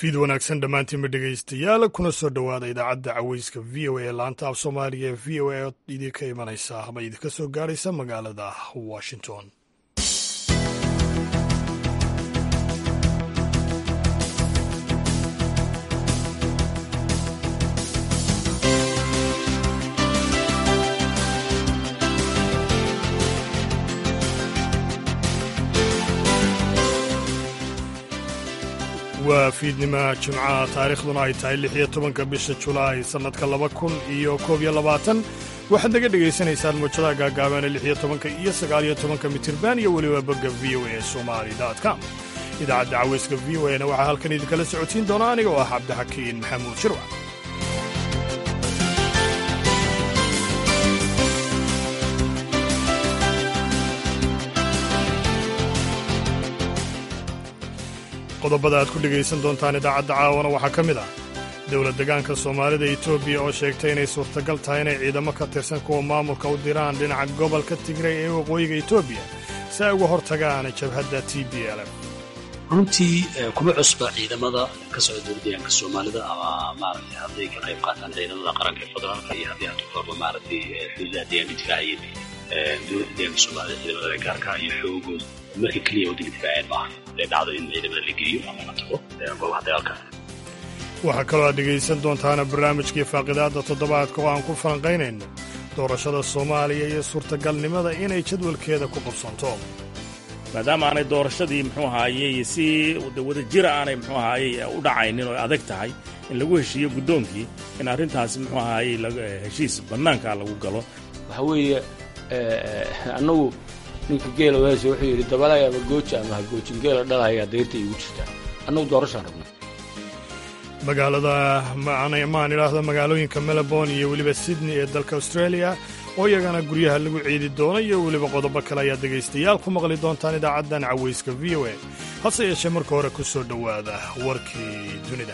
fiid wanaagsan dhammaantiinba dhegaystayaal kuna soo dhowaada idaacadda caweyska v o a ee laanta af soomaaliga ee v o a oo idinka imanaysa ama idinka soo gaaraysa magaalada washington waa fiidnima jimcaha taariikhduna ay tahay lix iyo tobanka bisha julaay sannadka laba kun iyo koob iyo labaatan waxaad naga dhegaysanaysaan muujadaha gaagaaban ee lix iyo tobanka iyo sagaal iyo tobanka mitirban iyo weliba bogga v o a somali com idaacadda caweyska v o a na waxaa halkan idinkala socotiin doona aniga oo ah cabdixakiin maxamuud shirwac qodobada aad ku dhegaysan doontaan idaacadda caawana waxaa ka mid ah dowlad degaanka soomaalida etoobiya oo sheegtay inay suurtagal tahay inay ciidamo ka tirsan kuwa maamulka u diraan dhinaca gobolka tigray ee waqooyiga etoobiya si ay uga hor tagaan jabhadda t b l f runtii kuma cusba ciidamada ka socda dowlad deegaanka soomaalida ama maaragtay hadday ka qayb qaataan ciidamada qaranka ee federaalka iyo haddii hadda korba maaragtay xuduudaha deegaanka difaaciyada dowladda deegaanka soomaalida ciidamada gaarka iyo xoogooda marka keliya waddanka difaaceen maaha dee dhacdo in ciidamada la geeyo ama la tago goobaha dagaalka waxaa kaloo aad dhegaysan doontaana barnaamijkii faaqidaadda toddobaadka oo aan ku falanqaynayno doorashada soomaaliya iyo suurtagalnimada inay jadwalkeeda ku qabsanto maadaama aanay doorashadii muxuu ahaayey si wada jira aanay muxuu ahaayey u dhacaynin oo adag tahay in lagu heshiiyo guddoonkii in arrintaasi muxuu ahaayey heshiis bannaanka lagu galo waxa weeye annagu ninka geela weese wuxuu yidhi dabalay ama gooji ama ha goojin geela dhalaya dayrta iigu jirtaa annagu doorashaan rabna magaalada maan idhaahdo magaalooyinka melbourne iyo weliba sydney ee dalka australia oo iyagana guryaha lagu ciidi doono iyo weliba qodobo kale ayaad dhegaystayaal ku maqli doontaan idaacaddan caweyska v o a hase yeeshee marka hore ku soo dhowaada warkii dunida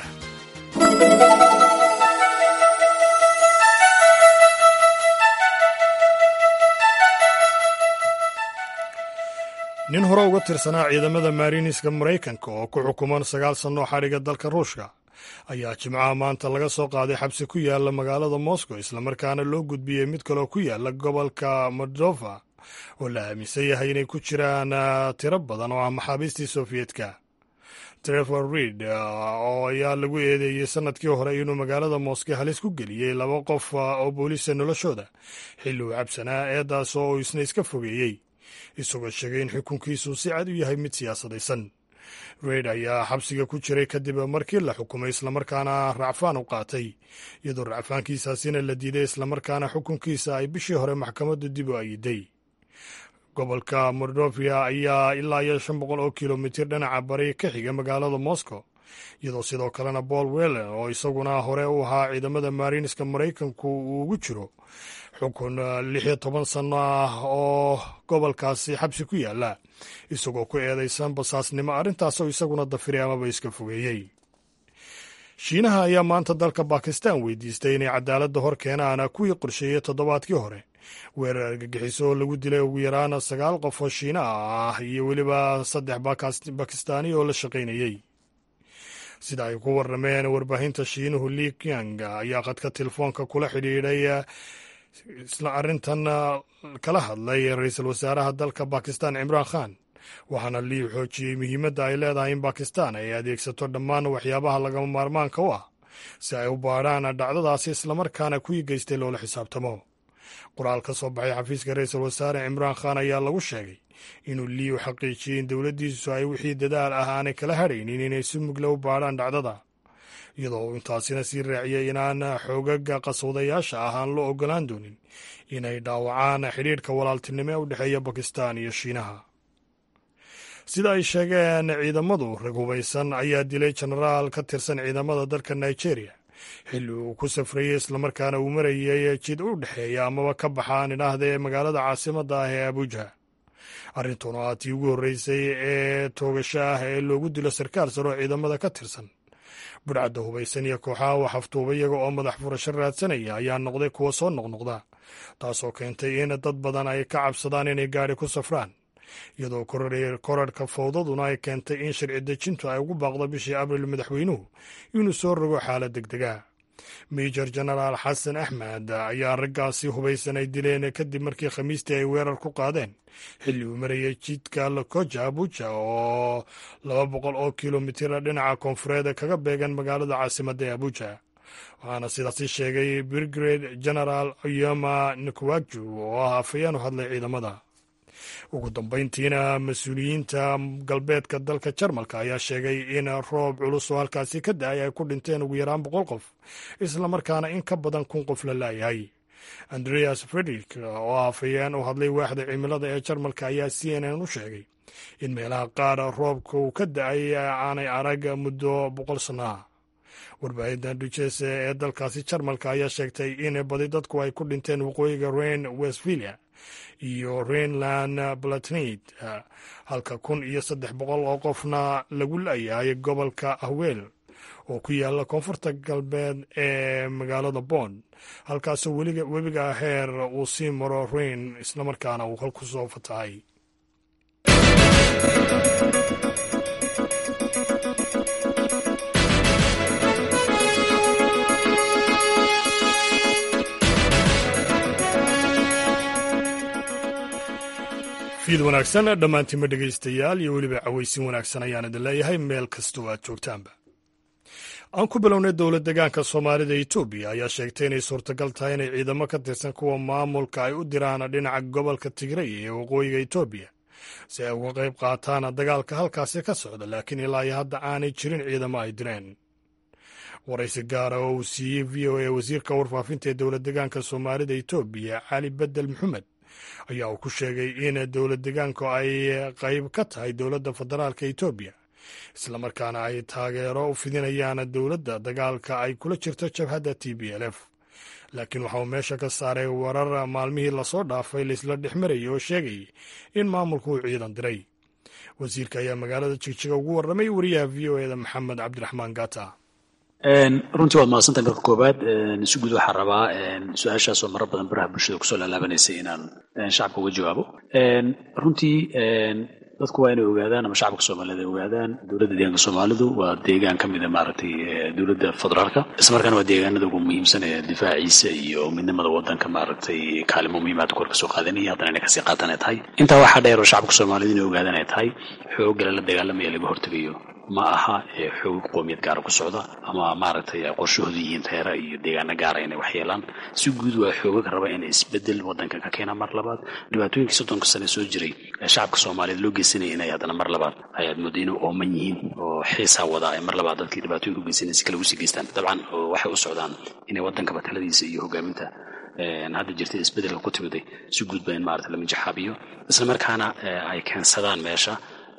nin hore uga tirsanaa ciidamada maariniska maraykanka oo ku xukuman sagaal sannoo xadhiga dalka ruushka ayaa jimcaha maanta laga soo qaaday xabsi ku yaala magaalada moscow islamarkaana loo gudbiyey mid kaloo ku yaala gobolka moldova oo la aaminsan yahay inay ku jiraan tiro badan oo ah maxaabiistii sofiyeetka trevor reid oo ayaa lagu eedeeyey sannadkii hore inuu magaalada moscow halis ku geliyey laba qof oo booliisa noloshooda xilli uu cabsanaa eedaas oo uu isna iska fogeeyey isagoo sheegay in xukunkiisu si cad u yahay mid siyaasadaysan reid ayaa xabsiga ku jiray kadib markii la xukumay islamarkaana racfaan u qaatay iyadoo racfaankiisaasina la diiday islamarkaana xukunkiisa ay bishii hore maxkamaddu dib u ayiday gobolka mordovia ayaa ilaa iyo shan boqol oo kilomitir dhinaca bari ka xiga magaalada moscow iyadoo sidoo kalena paul wellen oo isaguna hore u ahaa ciidamada maariniska maraykanku uu ugu jiro xukun lix iyo toban sanno ah oo gobolkaasi xabsi ku yaala isagoo ku eedaysan basaasnimo arrintaasoo isaguna dafiray amaba iska fogeeyey shiinaha ayaa maanta dalka bakistan weydiistay inay cadaaladda hor keenaan kuwii qorsheeyey toddobaadkii hore weerar argagixiso oo lagu dilay ugu yaraan sagaal qof oo shiina ah iyo weliba saddex bakistaani oo la shaqaynayey sida ay ku warrameen warbaahinta shiinuhu li kyang ayaa qadka telefoonka kula xidhiidhay isla arrintan kala hadlay ra-iisul wasaaraha dalka bakistan cimraan khan waxaana lii xoojiyey muhiimadda ay leedahay in bakistan ay adeegsato dhammaan waxyaabaha lagama maarmaanka u ah si ay u baadhaan dhacdadaasi islamarkaana kuwii geystay loola xisaabtamo qoraal ka soo baxay xafiiska ra-iisul wasaare cimraan khan ayaa lagu sheegay inuu lii u xaqiijiyey in dowladdiisu ay wixii dadaal ah aanay kala hadhaynin inay si mugle u baadhaan dhacdada iyadoo uu intaasina sii raaciyey inaan xoogaga qaswadayaasha ah aan loo ogolaan doonin inay dhaawacaan xidhiidhka walaaltinimo ee u dhexeeya bakistan iyo shiinaha sida ay sheegeen ciidamadu rag hubaysan ayaa dilay jenaraal ka tirsan ciidamada dalka nigeria xilli uu ku safrayey islamarkaana uu marayay jid u dhexeeya amaba ka baxaan idhaahda ee magaalada caasimadda ah ee abuja arrintuna aa tii ugu horreysay ee toogasho ah ee loogu dilo sarkaal sare oo ciidamada ka tirsan budhcadda hubaysan iyo kooxaha wax aftuuba iyaga oo madax furasho raadsanaya ayaa noqday kuwa soo noqnoqda taasoo keentay in dad badan ay ka cabsadaan inay gaadhi ku safraan iyadoo korarhka fowdaduna ay keentay in sharci dejintu ay ugu baaqdo bishii abril madaxweynuhu inuu soo rogo xaalad degdega major genaraal xasan axmed ayaa raggaasi hubaysan ay dileen kadib markii khamiistii ay weerar ku qaadeen xilli uu marayay jidka lokoja abuja oo laba boqol oo kilomitira dhinaca koonfureed kaga beegan magaalada caasimadda ee abuja waxaana sidaasi sheegay brigade genaraal yoma nikwaju oo ah afayeen u hadlay ciidamada ugu dambayntiina mas-uuliyiinta galbeedka dalka jarmalka ayaa sheegay in roob culus oo halkaasi ka da-ay ay ku dhinteen ugu yaraan boqol qof islamarkaana in ka badan kun qof la laayahay andreas fredrik oo afayeen u hadlay waaxda cimilada ee jarmalka ayaa c n n u sheegay in meelaha qaar roobka uu ka da-ay aanay arag muddo boqol sanno ah warbaahinta duchese ee dalkaasi jarmalka ayaa sheegtay in badi dadku ay ku dhinteen waqooyiga rein westphilia iyo reinland balatnid halka kun iyo saddex boqol oo qofna lagu laayahay gobolka ahweel oo ku yaala koonfurta galbeed ee magaalada bond halkaasoo webiga heer uu sii maro rein islamarkaana uu halku soo fatahay fiid wanaagsan dhammaantiinma dhegaystayaal iyo weliba cawaysin wanaagsan ayaan idin leeyahay meel kastoo aad joogtaanba aan ku bilownay dowlad degaanka soomaalida etoobiya ayaa sheegtay inay suurtagal tahay inay ciidamo ka tirsan kuwa maamulka ay u diraan dhinaca gobolka tigray ee waqooyiga etoobiya si ay uga qayb qaataan dagaalka halkaasi ka socda laakiin ilaa iyo hadda aanay jirin ciidamo ay direen waraysi gaara oo uu siiyey v o a wasiirka warfaafinta ee dowlad degaanka soomaalida etoobiya cali bedel maxamed ayaa uu ku sheegay in dowlad degaanku ay qayb ka tahay dowladda federaalka etoobiya islamarkaana ay taageero u fidinayaan dowladda dagaalka ay kula jirto jabhadda t b l f laakiin waxa uu meesha ka saaray warar maalmihii lasoo dhaafay laisla dhex marayay oo sheegayay in maamulku uu ciidan diray wasiirka ayaa magaalada jigjiga ugu warramay wariyaha v o eda maxamed cabdiraxmaan gata runtii waad mahadsantahay marka koowaad si guud waxaa rabaa su-aashaasoo maro badan baraha bulshada kusoo laalaabanaysay inaan shacabka uga jawaabo runtii dadku waa inay ogaadaan ama shacabka soomaaliyed ay ogaadaan dowladda deegaanka soomaalidu waa deegaan ka mida maaragtay dowladda federaalka islamarkaana waa deegaanada ugu muhiimsan ee difaaciisa iyo midnimada wadanka maaragtay kaalimo muhiimaad kor kasoo qaadanaya haddana inay kasii qaataan ay tahay intaa waxaa dheer oo shacabka soomaaliyed inay ogaadaan ay tahay xoogala la dagaalamaya laga hortegayo ma aha xoog qoomiyad gaara ku socda ama maaragtay qorshahooda yihiin reera iyo deegaano gaara inay waxyeelaan si guud waa xoogaga raba inay isbedel wadankan ka keenaan mar labaad dhibaatooyinkii soddonka sane soo jiray ee shacabka soomaaliyeed loo geysanaya inay haddana mar labaad ayaad mooda inay ooman yihiin oo xiisaa wada ay mar labaad dadkii dhibaatooyinka ugeysanaya si kale usii geystaan dabcan waxay u socdaan inay wadankaba taladiisa iyo hogaaminta hadda jirta isbedelka ku timiday si guudba in maarata la minjaxaabiyo islamarkaana ay keensadaan meesha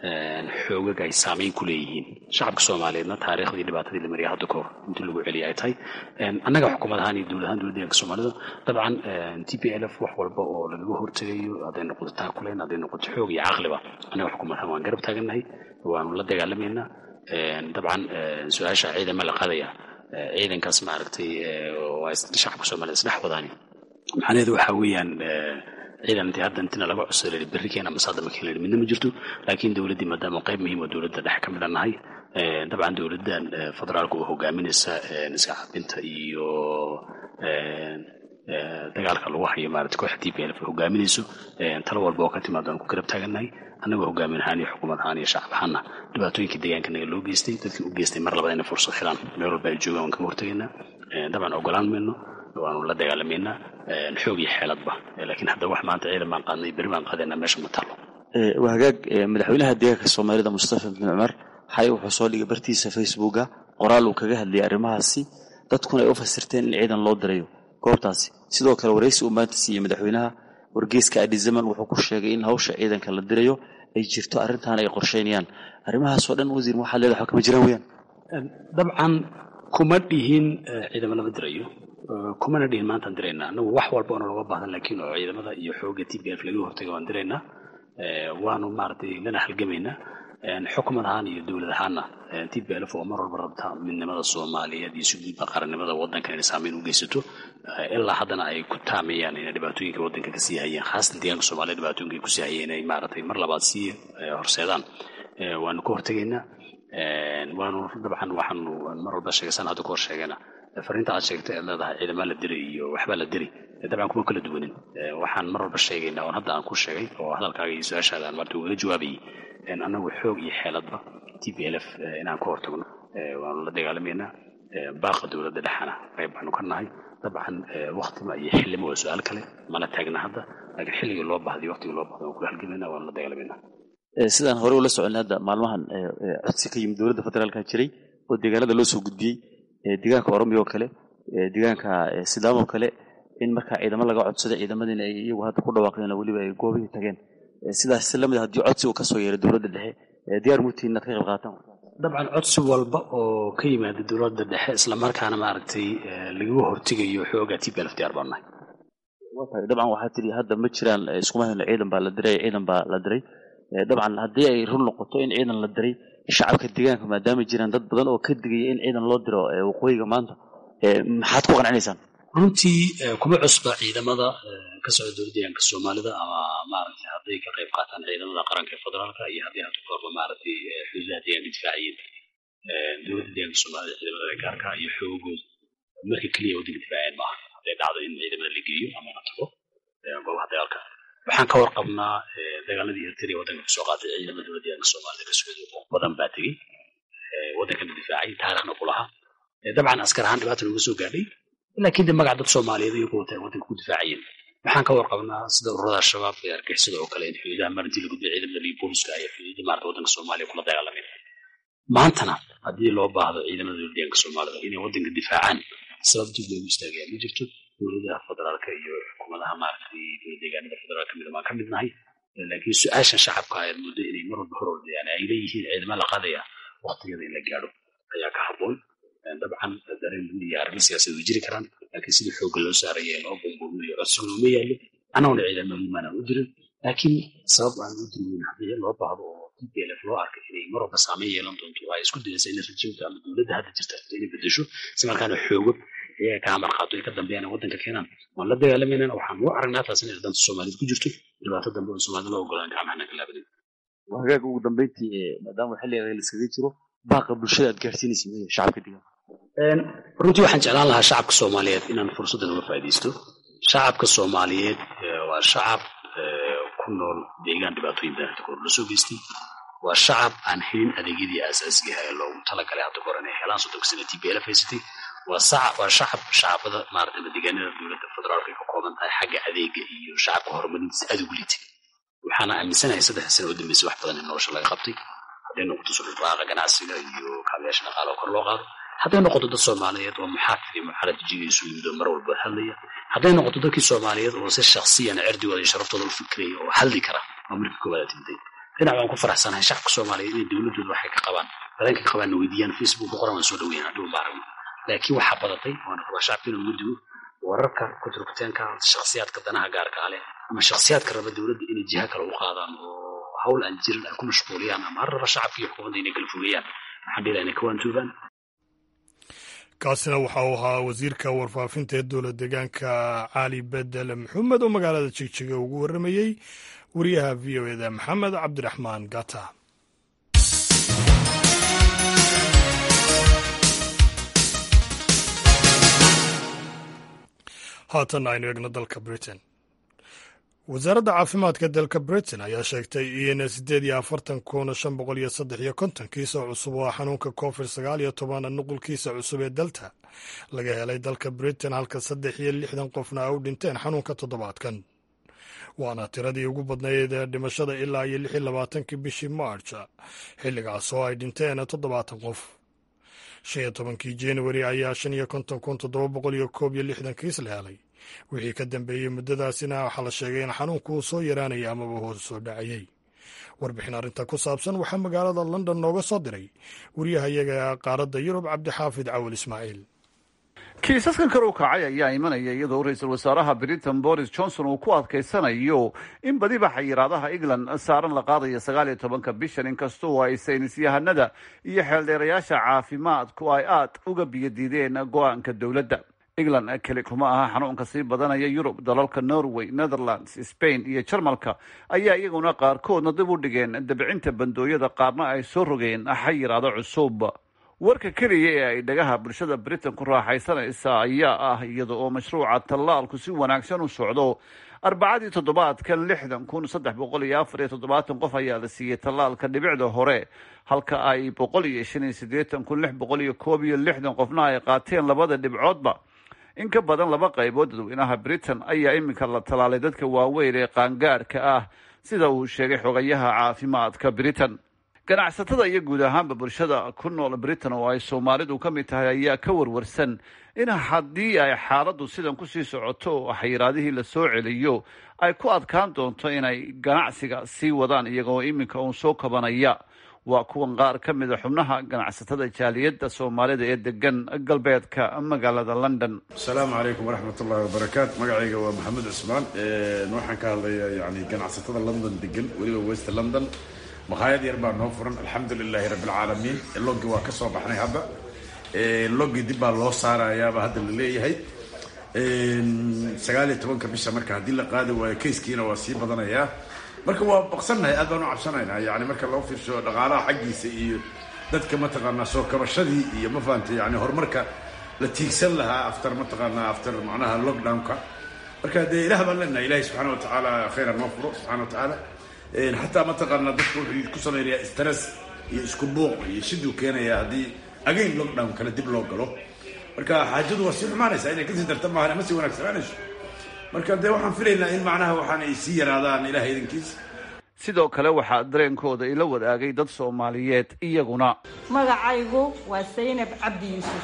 xoogag ay saamayn ku leeyihiin shacabka soomaaliyeedna taariikhdii dhibaatadii la mariyay hadda kahor intii lagu celiya ay tahay annaga xukuumad ahaan iyo dowlad ahaan dowlad deeganka soomaalida dabcan t p l f wax walba oo lagaga hortegayo hadday noqoto taakuleen hadday noqoto xoog iyo caqliba annaga xukuumad ahaan waan garab taagannahay waanu la dagaalamaynaa dabcan su-aasha ciidama la qaadaya ciidankaas maaragtay shacabka soomaaliyed isdhex wadaani macnaheedu waxaa weeyaan ciidan intii hadda intina laga cusay berri keena masaada ma keena midna ma jirto laakiin dowladdii maadaama qayb muhiim oo dowladda dhex ka midhan nahay dabcan dowladdan federaalka oo hogaaminaysa iska cabinta iyo dagaalka lagu hayo maarata kooxda t p l hogaaminayso talo walba oo ka timaado aan ku garab taagannahay annagoo hogaamin ahaan iyo xukuumad ahaan iyo shacab ahaanna dhibaatooyinkii deegaanka naga loo geystay dadkii u geystay mar labada inay fursad helaan meel walba ay joogaan waan kaga hortegaynaa dabcan ogolaan mayno waanu la dagaalamaynaa xoog iyo xeeladba laakiin hadda wax maanta ciidan baan qaadnay berri baan qaadaynaa meesha ma taalo waa hagaag madaxweynaha deegaanka soomaalida mustafa bin cumar xalay wuxuu soo dhigay bartiisa facebooka qoraal uu kaga hadlayay arrimahaasi dadkuna ay u fasirteen in ciidan loo dirayo goobtaasi sidoo kale waraysi uu maanta siiyey madaxweynaha wargeyska adizaman wuxuu ku sheegay in hawsha ciidanka la dirayo ay jirto arrintan ay qorsheynayaan arrimahaasoo dhan wasiir waxaa leedahay waxba kama jiraan weyaan dabcan kuma dhihin ciidamo lama dirayo kumana dhihin maantaan diraynaa anagu wax walba oona looga baahdan laakiin oo ciidamada iyo xooga t p f laga hortaga waan diraynaa waanu maaragtay lana halgamaynaa xukumad ahaan iyo dowlad ahaanna t b lf oo mar walba rabta midnimada soomaaliyeed iyo si guudba qarannimada waddankan inay saameyn u geysato ilaa haddana ay ku taameeyaan inay dhibaatooyinka waddanka kasii hayeen khaasatan deegaanka soomaliya dhibaatooyinka ay kusii hayeen inay maaragtay mar labaad sii horseedaan waanu ka hortegaynaa waanu dabcan waxaanu mar walba sheegaysan hadda ka hor sheegayna fariinta aad sheegtay aad leedahay ciidamaa la diray iyo waxbaa la diray dabcan kuma kala duwanin waxaan mar walba sheegaynaa oon hadda aan ku sheegay oo hadalkaaga iyo su-aashaada aan marta ugaga jawaabayay annagu xoog iyo xeeladba t b l f inaan ka hortagno waanu la dagaalamaynaa baaqa dowladda dhexana qayb baanu ka nahay dabcan waktima iyo xillima waa su-aal kale mana taagna hadda laakiin xilligii loo bahday waktigii loo bahday waan kula halgamayna waanu la dagaalamaynaa sidaan hore ula soconay hadda maalmahan codsi ka yimid dowladda federaalka jiray oo deegaanada loo soo gudbiyey deegaanka oromiya oo kale deegaanka sidaam oo kale in markaa ciidamo laga codsada ciidamadiina ay iyagu hadda ku dhawaaqeen weliba ay goobihii tageen sidaas lamid haddii codsi uu kasoo yeeray dowladda dhexe diyaar mutiin inaad ka qayb qaataan dabcan codsi walba oo ka yimaada dowladda dhexe islamarkaana maaragtay lagaga hortegayo xooga t b lf diyaar baan nahay dabcan waxaa tidhi hadda ma jiraan iskuma hayno ciidan baa la diray ciidan baa la diray dabcan haddii ay run noqoto in ciidan la diray shacabka deegaanka maadaama jiraan dad badan oo ka digaya in ciidan loo diro waqooyiga maanta maxaad ku qancinaysaan runtii kuma cusba ciidamada ka socda dowladda deegaanka soomaalida ama maaragtay hadday ka qayb qaataan ciidamada qaranka ee federaalka iyo haddii hadda korba maaragtay xuduudaha deegaanka difaaciyin dowladda deegaanka soomaalida ciidamada gaarka iyo xoogooda marka keliya waddanka difaaciyeen maaha hadday dhacdo in ciidamada la geeyo ama la tago goobaha dagaalka waxaan ka warqabnaa dagaaladii ertariya waddanka kusoo qaatay ciidamada dowladda deegaanka soomaalida ka socda oo badan baa tegey waddankana difaacay taariikhna ku lahaa dabcan askar ahaan dhibaata looga soo gaadhay laakiin de magac dad soomaaliyeed iyagu wata waddanka ku difaacayeen waxaan ka warqabnaa sida ururada al-shabaab ee argixisada oo kale in xuduudaha marintii la gudbay ciidamada liyo booliska ay xuduudda maarata waddanka soomaaliya kula dagaalameen maantana haddii loo baahdo ciidamada dowladda deegaanka soomaalida inay waddanka difaacaan sababtii loogu istaagaya ma jirto dowladaha federaalka iyo xukuumadaha maaragtay deegaanada federaalka mid baan ka mid nahay laakiin su-aasha shacabka ayaad muddo inay mar walba hor ordayaan ay leeyihiin ciidama la qaadaya waktigeeda in la gaadho ayaa ka habboon dabcan dareen iyo arrimo siyaasadeed way jiri karaan laakiin sidii xoogga loo saaraya loo bombominayo codsiguna uma yaallo annaguna ciidamadu maanaan u dirin laakiin sabab aan u dirweyn haddii loo baahdo oo t p l f loo arkay inay mar walba saameyn yeelan doonto oo ay isku dayaysa in rajimka ama dowladda hadda jirta inay bedesho si markaana xoogo iyaga ka amar qaato ay ka dambeeyaan waddanka keenaan waan la dagaalamaynan waxaan u aragnaa taas inay danta soomaaliyed ku jirto dhibaato dambe oo soomaalida loo ogolaan gacmahana ka laabanin hagaag ugu dambeyntii maadaama xilliga layskaga jiro baaqa bulshada aad gaarsiinaysa shacabka deegaanka runtii waxaan jeclaan lahaa shacabka soomaaliyeed inaan fursaddan uga faa'iidaysto shacabka soomaaliyeed waa shacab ku nool deegaan dhibaatooyin badan hadda kahor lasoo geystay waa shacab aan helin adeegyadii aasaasiga ah ee loogu talagalay hadda kahor inay helaan soddonka sana t b l haysatay waa shacab shacabada maarata deegaanada dowladda federaalka ay ka kooban tahay xagga adeega iyo shacabka horumarintiisa aad ugu litay waxaana aaminsanahay saddex sana oo dambeysay wax badan in nolosha laga qabtay hadday noqoto suldhaaqa ganacsiga iyo kaabayaasha dhaqaala oo kor loo qaado hadday noqoto dad soomaaliyeed oo muxaafid iyo muxaalad jigiisu yimidoo mar walba hadlaya hadday noqoto dadkii soomaaliyeed oo si shaksiyan cirdigooda iyo sharaftooda u fikiraya oo hadli kara oo markii koowaad timday dhinac waan ku faraxsanahay shacabka soomaaliyeed inay dowladooda waxay ka qabaan badanka ka qabaanna weydiiyaan facebook qoran waan soo dhaweyn hadhow ma aragno laakiin waxaa badatay waana rabaa shacabka inuu mudigo wararka kuturkuteenka shaksiyaadka danaha gaarka leh ama shaksiyaadka raba dowladda inay jiha kale u qaadaan oo hawl aan jirin ay ku mashquuliyaan ama har raba shacabka iyo xukuumadda inay kala fogeeyaan waxaan dhihi lahaa inay ka waantuubaan kaasina waxa uu ahaa wasiirka warfaafinta ee dowlad deegaanka cali bedel maxamed oo magaalada jigjiga ugu warramayey wariyaha v o eda maxamed cabdiraxmaan gata haatan aynu eegno dalka britain wasaaradda caafimaadka dalka britain ayaa sheegtay in siddeed iyo afartan kun shan boqol iyo saddex iyo konton kiisa cusub oo xanuunka covid sagaal iyo toban nuqulkiisa cusub ee delta laga helay dalka britain halka saddex iyo lixdan qofna ay u dhinteen xanuunka toddobaadkan waana tiradii ugu badnayd ee dhimashada ilaa iyo lix iyo labaatankii bishii march xilligaas oo ay dhinteen toddobaatan qof shan iyo tobankii januari ayaa shan iyo konton kun toddoba boqol iyo koob iyo lixdan kiis la helay wixii ka dambeeyey muddadaasina waxaa la sheegay in xanuunku uu soo yaraanaya amaba hoos soo dhacayey warbixin arrinta ku saabsan waxaa magaalada london nooga soo diray wariyahayaga qaaradda yurub cabdixaafid cawal ismaaciil kiisaskan kor u kacay ayaa imanaya iyadoo ra-iisul wasaaraha britain boris johnson uu ku adkaysanayo in badiba xayiraadaha england saaran la qaadayo sagaal iyo tobanka bishan inkastoo ay saynisyahanada iyo xeeldheerayaasha caafimaadku ay aad uga biyadiideen go-aanka dowladda england keli kuma aha xanuunka sii badanaya yurub dalalka norway netherlands spain iyo jarmalka ayaa iyaguna qaarkoodna dib u dhigeen dabcinta bandooyada qaarna ay soo rogeen xayiraado cusub warka keliya ee ay dhagaha bulshada britain ku raaxaysanaysa ayaa ah iyada oo mashruuca tallaalku si wanaagsan u socdo arbacadii toddobaadkan lixdan kun saddex boqol iyo afar iyo toddobaatan qof ayaa la siiyey tallaalka dhibicda hore halka ay boqol iyo shan iyo siddeetan kun lix boqol iyo koob iyo lixdan qofna ay qaateen labada dhibcoodba in ka badan laba qaybood dadweynaha britain ayaa iminka la tallaalay dadka waaweyn ee qaangaarka ah sida uu sheegay xogayaha caafimaadka britain ganacsatada iyo guud ahaanba bulshada ku nool britain oo ay soomaalidu ka mid tahay ayaa ka warwarsan in haddii ay xaaladdu sidan kusii socoto oo xayiraadihii la soo celiyo ay ku adkaan doonto inay ganacsiga sii wadaan iyagoo iminka uun soo kabanaya waa kuwan qaar ka mida xubnaha ganacsatada jaaliyadda soomaalida ee degan galbeedka magaalada london asalaamu calaykum waraxmat ullahi wabarakaatu magacayga waa maxamed cusmaan waxaan ka hadlayaa yani ganacsatada london degan weliba west london makhaayad yar baa noo furan alxamdu lilaahi rabbi alcaalamiin logi waa ka soo baxnay hadda logi dib baa loo saarayaaba hadda la leeyahay sagaal iyo tobanka bisha marka haddii la qaadi waayo kayskiina waa sii badanayaa marka waa baqsannahay aad baan u cabsanaynaa yani marka loo fiirsho dhaqaalaha xaggiisa iyo dadka mataqaanaa soo kabashadii iyo ma fahantay yani horumarka la tiigsan lahaa after mataqaanaa after macnaha lockdownka marka dee ilaah baan leenahay ilahi subxaana watacaala khayra noo furo subxana watacaala xataa mataqaanaa dadku wuxuu ku samaynayaa stress iyo isku buuq iyo shiduu keenayaa haddii again lockdown kale dib loo galo marka xaajadu waa sii xumaanaysaa inay kasii darta maahan ama sii wanaagsanaanayso marka dee waxaan filaynaa in macnaha waxaan ay sii yaraadaan ilaah idankiisa sidoo kale waxaa dareenkooda ila wadaagay dad soomaaliyeed iyaguna magacaygu waa saynab cabdi yuusuf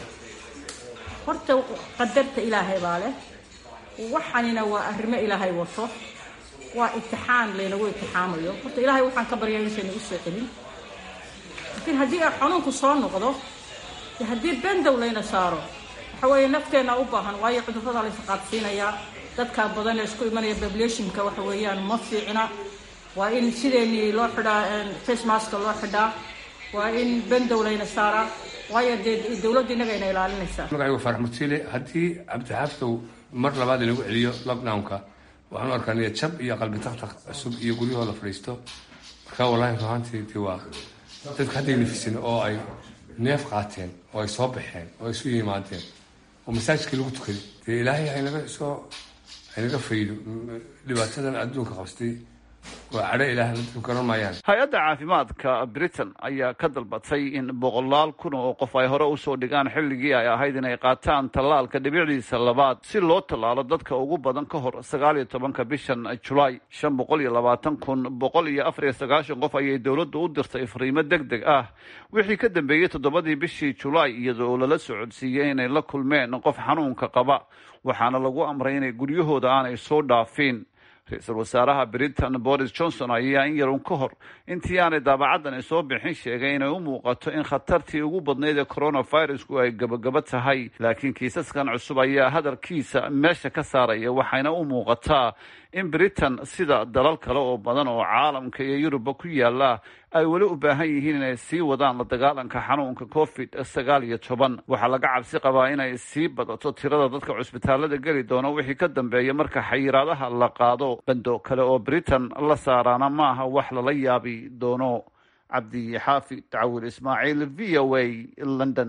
horta qadarta ilaahay baa leh waxanina waa arrimo ilaahay wato waa itixaan laynagu itixaamayo horta ilaahay waxaan ka baryaa inaysan u soo celin laakiin haddii ay xanuunku soo noqdo de haddii bendow layna saaro waxa weeye nafteenna u baahan waayo cudurrada la isqaadsiinayaa dadka badan ee isku imanaya populationka waxa weeyaan ma fiicna waa in sideenii loo xidhaa facemaska loo xidhaa waa in bendow layna saaraa waayo dee dowladda innagayna ilaalinaysaa magacaygu farax mutiile haddii cabdixaaftow mar labaad inagu celiyo lockdownka waxaan u arkaa niya jab iyo qalbi taktak cusub iyo guryahoo la fadhiisto markaa wallahi ruhaantii dee waa dadku hadday nafisin oo ay neef qaateen oo ay soo baxeen oo ay isu yimaadeen oo masaajidkii lagu tukaday dee ilaahay haynaga soo haynaga faydo dhibaatadan adduunka qabstay waa cadho ilaah dadku garan maayaan hay-adda caafimaadka britain ayaa ka dalbatay in boqolaal kun oo qof ay hore usoo dhigaan xilligii ay ahayd inay qaataan tallaalka dhibicdiisa labaad si loo tallaalo dadka ugu badan ka hor sagaal iyo tobanka bishan julaay shan boqol iyo labaatan kun boqol iyo afar iyo sagaashan qof ayay dowladdu u dirtay fariimo deg deg ah wixii ka dambeeyey toddobadii bishii julaay iyada oo lala socodsiiyey inay la kulmeen qof xanuunka qaba waxaana lagu amray inay guryahooda aanay soo dhaafin ra-iisul wasaaraha britain boris johnson ayaa in yarun ka hor intii aanay daabacadani soo bixin sheegay inay u muuqato in khatartii ugu badnayd ee coronavirusku ay gabagaba tahay laakiin kiisaskan cusub ayaa hadalkiisa meesha ka saaraya waxayna u muuqataa in britain sida dalal kale oo badan oo caalamka iyo yurubba ku yaala ay weli u baahan yihiin inay sii wadaan la dagaalanka xanuunka covid sagaal iyo toban waxaa laga cabsi qabaa inay sii badato tirada dadka cusbitaalada geli doono wixii ka dambeeya marka xayiraadaha la qaado bando kale oo britain la saaraana maaha wax lala yaabi doono cabdi xaafi tacawil ismaaciil v o a london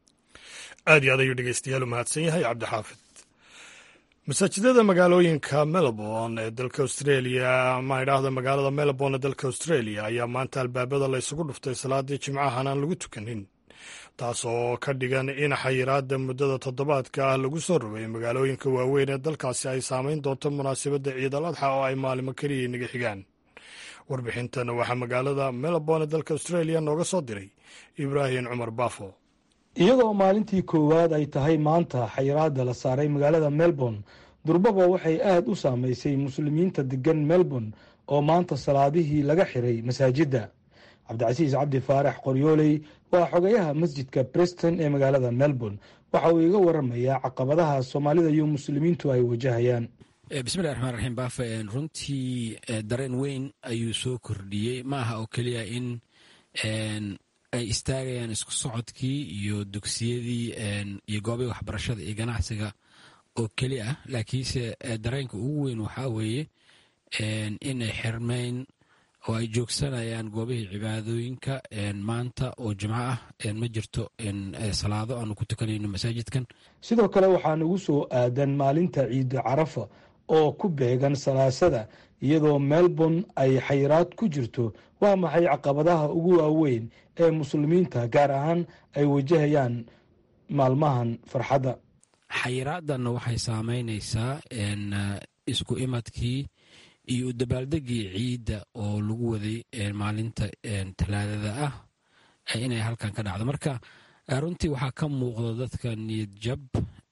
aad iyo aad ayuu dhegeystayaal u mahadsan yahay cabdixaafid masaajidada magaalooyinka melbourne ee dalka australia ama idhaahda magaalada melbourne ee dalka australia ayaa maanta albaabada la ysugu dhuftay salaadii jimcahan aan lagu tukanin taas oo ka dhigan in xayiraada muddada toddobaadka ah lagu soo rogay magaalooyinka waaweyn ee dalkaasi ay saameyn doonto munaasabadda ciid al adxa oo ay maalimo keliya inaga xigaan warbixintan waxaa magaalada melbourne ee dalka australia nooga soo diray ibraahim cumar baafo iyadoo maalintii koowaad ay tahay maanta xayiraada la saaray magaalada melbourne durbaba waxay aada u saameysay muslimiinta degan melbourne oo maanta salaadihii laga xiray masaajidda cabdicasiis cabdi faarax qoryooley waa xogayaha masjidka breston ee magaalada melbourne waxa uu iga waramayaa caqabadaha soomaalida iyo muslimiintu ay wajahayaan bismillahi raxmaan raxiim baafe runtii dareen weyn ayuu soo kordhiyey ma aha oo keliya in ay istaagayaan isku socodkii iyo dugsiyadii iyo goobihii waxbarashada iyo ganacsiga oo keli ah laakiinse dareenka ugu weyn waxaa weeye inay xirmeyn oo ay joogsanayaan goobihii cibaadooyinka maanta oo jimco ah ma jirto salaado aanu ku tukanayno masaajidkan sidoo kale waxaa nagu soo aadan maalinta ciida carafa oo ku beegan salaasada iyadoo melbourne ay xayiraad ku jirto waa maxay caqabadaha ugu waaweyn ee muslimiinta gaar ahaan ay wajahayaan maalmahan farxadda xayiraadanna waxay saameynaysaa isku imadkii iyo u dabaaldegii ciidda oo lagu waday maalinta talaadada ah inay halkan ka dhacdo marka runtii waxaa ka muuqda dadka niyad jab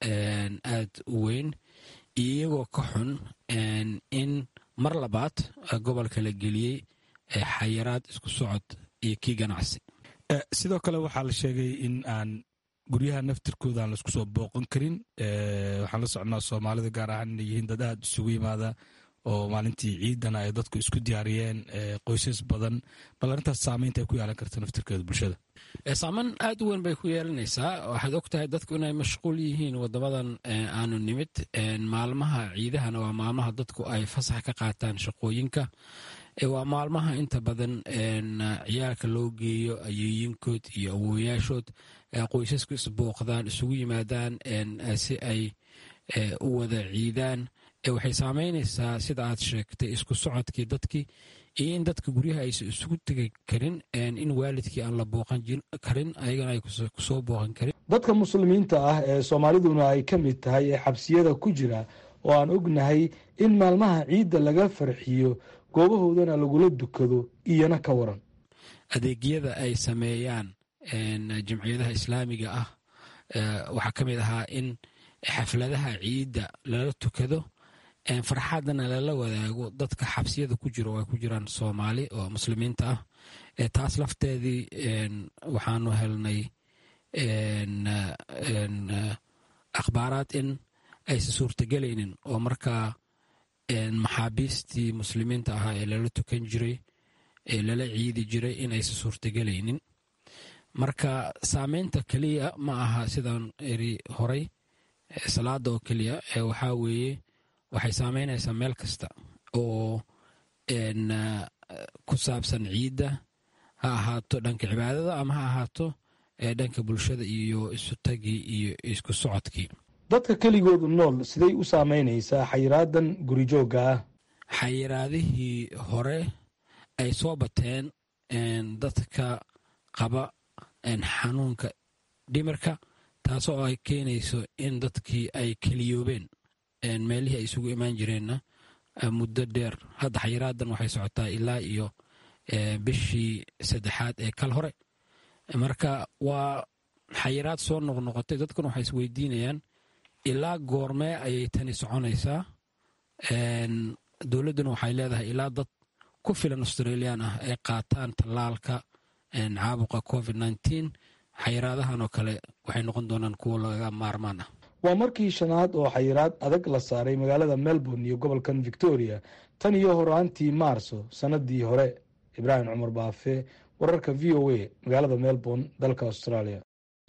aad u weyn iyagoo ka xun in mar labaad gobolka la geliyey xayiraad isku socod iyo kii ganacsi sidoo kale waxaa la sheegay in aan guryaha naftirkooda aan laisku soo booqan karin waxaan la socnaa soomaalida gaar ahaan inay yihiin dad aad isugu yimaada oo maalintii ciidana ay dadku isku diyaariyeen qoysas badan bal arrintaas saameynta ay ku yeelan karta naftirkeeda bulshada saameyn aad u weyn bay ku yeelanaysaa waxaad og tahay dadku inay mashquul yihiin wadamadan aanu nimid maalmaha ciidahana waa maalmaha dadku ay fasax ka qaataan shaqooyinka waa maalmaha inta badan ciyaalka loo geeyo ayeeyinkood iyo awooyaashood qoysasku isbooqdaan isugu yimaadaan si ay u wada ciidaan waxay saameynaysaa sida aad sheegtay isku socodkii dadkii iyo in dadka guryaha aysan isugu tegi karin in waalidkii aan la booqan karin ayagana ay kusoo booqan karin dadka muslimiinta ah ee soomaaliduna ay ka mid tahay ee xabsiyada ku jira oo aan ognahay in maalmaha ciidda laga farxiyo goobahoodana lagula dukado iyana ka waran adeegyada ay sameeyaan jamciyadaha islaamiga ah waxaa ka mid ahaa in xafladaha ciidda lala tukado farxadana lala wadaago dadka xabsiyada ku jiro oo ay ku jiraan soomaali oo muslimiinta ah taas lafteedii waxaanu helnay akhbaaraad in aysan suurtagelaynin oo markaa maxaabiistii muslimiinta ahaa ee lala tukan jiray ee lala ciidi jiray in aysan suurtagelaynin marka saameynta keliya ma aha sidaan eri horay salaada oo keliya waxaa weeye waxay saameynaysaa meel kasta oo ku saabsan ciidda ha ahaato dhanka cibaadada ama ha ahaato dhanka bulshada iyo isutagii iyo isku socodkii dadka keligoodu nool siday u saameynaysaa xayiraadan gurijoogga ah xayiraadihii hore ay soo bateen dadka qaba xanuunka dhimirka taasoo ay keenayso in dadkii ay keliyoobeen meelihii ay isugu imaan jireenna muddo dheer hadda xayiraadan waxay socotaa ilaa iyo bishii saddexaad ee kal hore marka waa xayiraad soo noqnoqotay dadkuna waxay isweydiinayaan ilaa goormee ayay tani soconaysaa dowladduna waxay leedahay ilaa dad ku filan australian ah ay qaataan tallaalka caabuqa covid nneteen xayiraadahan oo kale waxay noqon doonaan kuwo laga maarmaan ah waa markii shanaad oo xayiraad adag la saaray magaalada melbourne iyo gobolkan victoria tan iyo horaantii maarso sanadii hore ibraahim cumar baafe wararka v o a magaalada melbourne dalka australia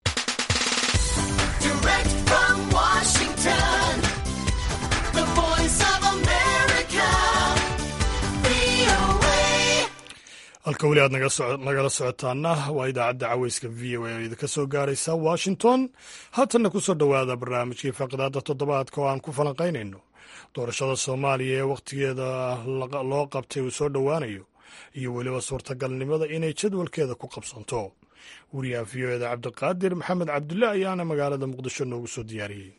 halka weli aad nagala socotaana waa idaacadda caweyska v o a oo idinka soo gaaraysa washington haatanna ku soo dhowaada barnaamijkii faaqidaada toddobaadka oo aan ku falanqaynayno doorashada soomaaliya ee wakhtigeeda loo qabtay uu soo dhowaanayo iyo weliba suurtagalnimada inay jadwalkeeda ku qabsanto wariyaha v o eda cabdiqaadir maxamed cabdulle ayaana magaalada muqdisho noogu soo diyaariyey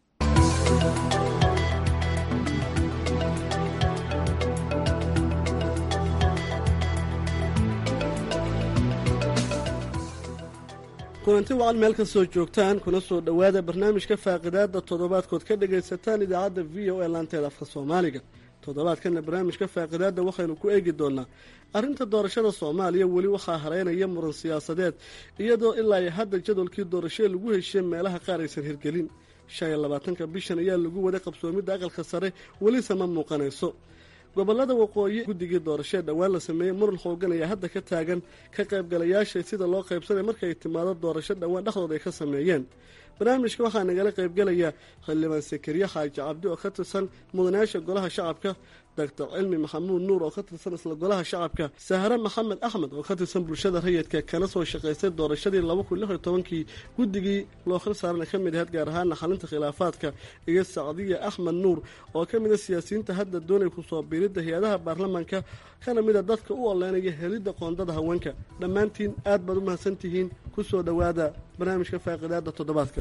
kulanti wacan meel kastoo joogtaan kuna soo dhowaada barnaamijka faaqidaada toddobaadkood ka dhagaysataan idaacadda v o e laanteeda afka soomaaliga toddobaadkana barnaamijka faaqidaada waxaynu ku eegi doonaa arrinta doorashada soomaaliya weli waxaa hareynaya muran siyaasadeed iyadoo ilaa iyo hadda jadwalkii doorashee lagu heshiye meelaha qaar aysan hirgelin shan iyo labaatanka bishan ayaa lagu waday qabsoomidda aqalka sare welise ma muuqanayso gobolada waqooyi guddigii doorashee dhowaan la sameeyey muran xoogan ayaa hadda ka taagan ka qaybgalayaasha sida loo qaybsanay markay timaado doorasho dhowaan dhexdooda ay ka sameeyeen barnaamijka waxaa nagala qaybgelaya xildhibaan sakariye xaaji cabdi oo ka tirsan mudanayaasha golaha shacabka doctor cilmi maxamuud nuur oo ka tirsan isla golaha shacabka sahre maxamed axmed oo ka tirsan bulshada rayidka kana soo shaqaystay doorashadii laba kun lix iyo tobankii guddigii loo khil saarana ka mid ahayd gaar ahaana xalinta khilaafaadka iyo sacdiya axmed nuur oo ka mid a siyaasiyiinta hadda doonay kusoo biiridda hay-adaha baarlamaanka kana mid a dadka u oleynaya helidda qoondada haweenka dhammaantiin aad baad u mahadsantihiin kusoo dhowaada barnaamijka faaqidaada toddobaadka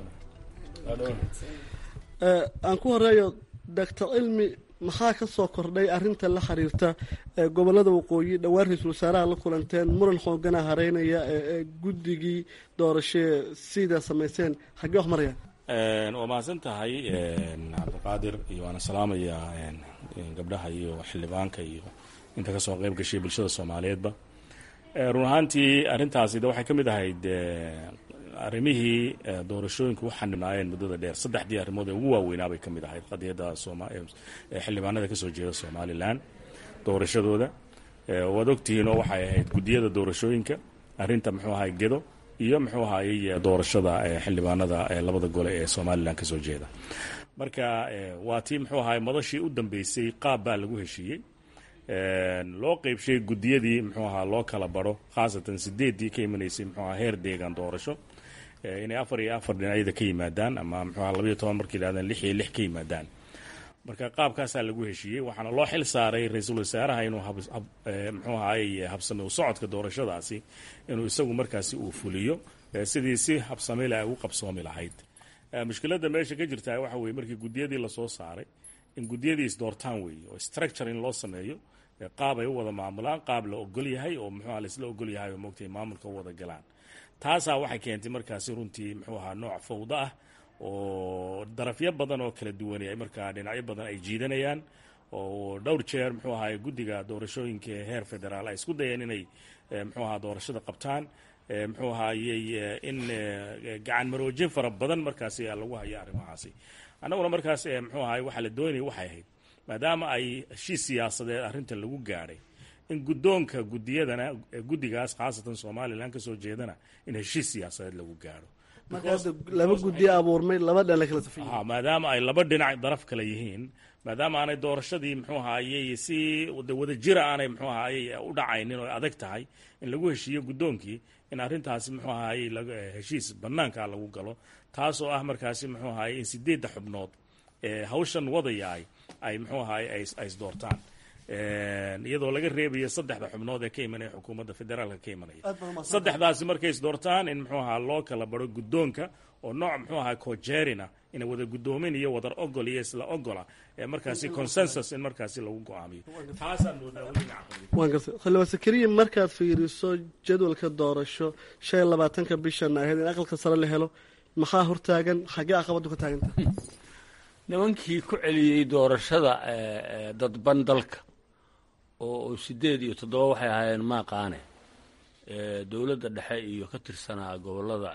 aan ku horeeyo doctor cilmi maxaa ka soo kordhay arrinta la xiriirta gobolada waqooyi dhowaan ra-iisul wasaaraha la kulanteen muran xoogana hareynaya ee guddigii doorashee sidaa samayseen xaggee wax marayaan waa mahadsan tahay cabdiqaadir iyo waana salaamayaa gabdhaha iyo xildhibaanka iyo inta kasoo qayb gashay bulshada soomaaliyeedba run ahaantii arrintaasi de waxay ka mid ahayd arrimihii doorashooyinka u xanibnaayeen muddada dheer saddexdii arrimood ee ugu waaweynaa bay ka mid ahayd qadiyadda xildhibaanada kasoo jeeda somalilan doorashadooda waad ogtihiin oo waxay ahayd guddiyada doorashooyinka arrinta muxuu ahay gedo iyo muxuu ahayey doorashada xildhibaanada labada gole ee somalilan kasoo jeeda marka waa tii muxuu ahay madashii u dambeysay qaab baa lagu heshiiyey loo qeybshay guddiyadii muxuu ahaa loo kala baro khaasatan sideeddii ka imanaysay muxuu aha heer deegaan doorasho inay afar iyo afar dhinacyada ka yimaadaan ama muxuu aha labayo toban markay yidhahdaan lix iyo lix ka yimaadaan marka qaabkaasaa lagu heshiiyey waxaana loo xil saaray ra-iisul wasaaraha inuu muxuu ahaay habsame u socodka doorashadaasi inuu isagu markaasi uu fuliyo sidii si habsamila ay u qabsoomi lahayd mushkiladda meesha ka jirtaa waxa weye markii guddiyadii lasoo saaray in guddiyadii isdoortaan weeye oo structure in loo sameeyo qaab ay u wada maamulaan qaab la ogol yahay oo muxuuha laisla ogol yahay oo moogtay maamulka u wada galaan taasaa waxay keentay markaasi runtii muxuu ahaa nooc fawdo ah oo darafyo badan oo kala duwanay ay markaa dhinacyo badan ay jiidanayaan oo dhowr jeer muxuu ahaa guddiga doorashooyinka heer federaal ay isku dayeen inay muxuu ahaa doorashada qabtaan muxuu ahaayey in gacan maroojin fara badan markaasi lagu hayo arrimahaasi annaguna markaas muxuu ahay waxaa la doonaya waxay ahayd maadaama ay heshiis siyaasadeed arrintan lagu gaadhay in guddoonka guddiyadana guddigaas khaasatan somalilan kasoo jeedana in heshiis siyaasadeed lagu gaadho laba guddi abuurmay laba dhan kala safay maadaama ay laba dhinac daraf kale yihiin maadaama aanay doorashadii muxuu ahaayey si wada jira aanay muxuu ahaayey u dhacaynin oo adag tahay in lagu heshiiyo guddoonkii in arrintaasi muxuu ahaayey heshiis banaanka lagu galo taasoo ah markaasi muxuu ahaayey in sideedda xubnood ee hawshan wadayaay ay muxuu ahaayey ay isdoortaan iyadoo laga reebayo saddexda xubnood ee ka imanaya xukuumadda federaalka ka imanaya saddexdaasi markay isdoortaan in muxuu ahaa loo kala baro guddoonka oo nooc muxuu ahaa cojerina ina wada guddoomin iyo wadar ogol iyo isla ogola ee markaasi consensus in markaasi lagu go-aamiyo taasaan moodaa waan gartay xildhibaan sakariya markaad fiiriso jadwalka doorasho shan iyo labaatanka bishan ahayd in aqalka sare la helo maxaa hortaagan xaggee caqabadu ka taaganta nimankii ku celiyey doorashada dadban dalka oo sideed iyo toddoba waxay ahaayeen maaqaane dowladda dhexe iyo ka tirsanaa gobolada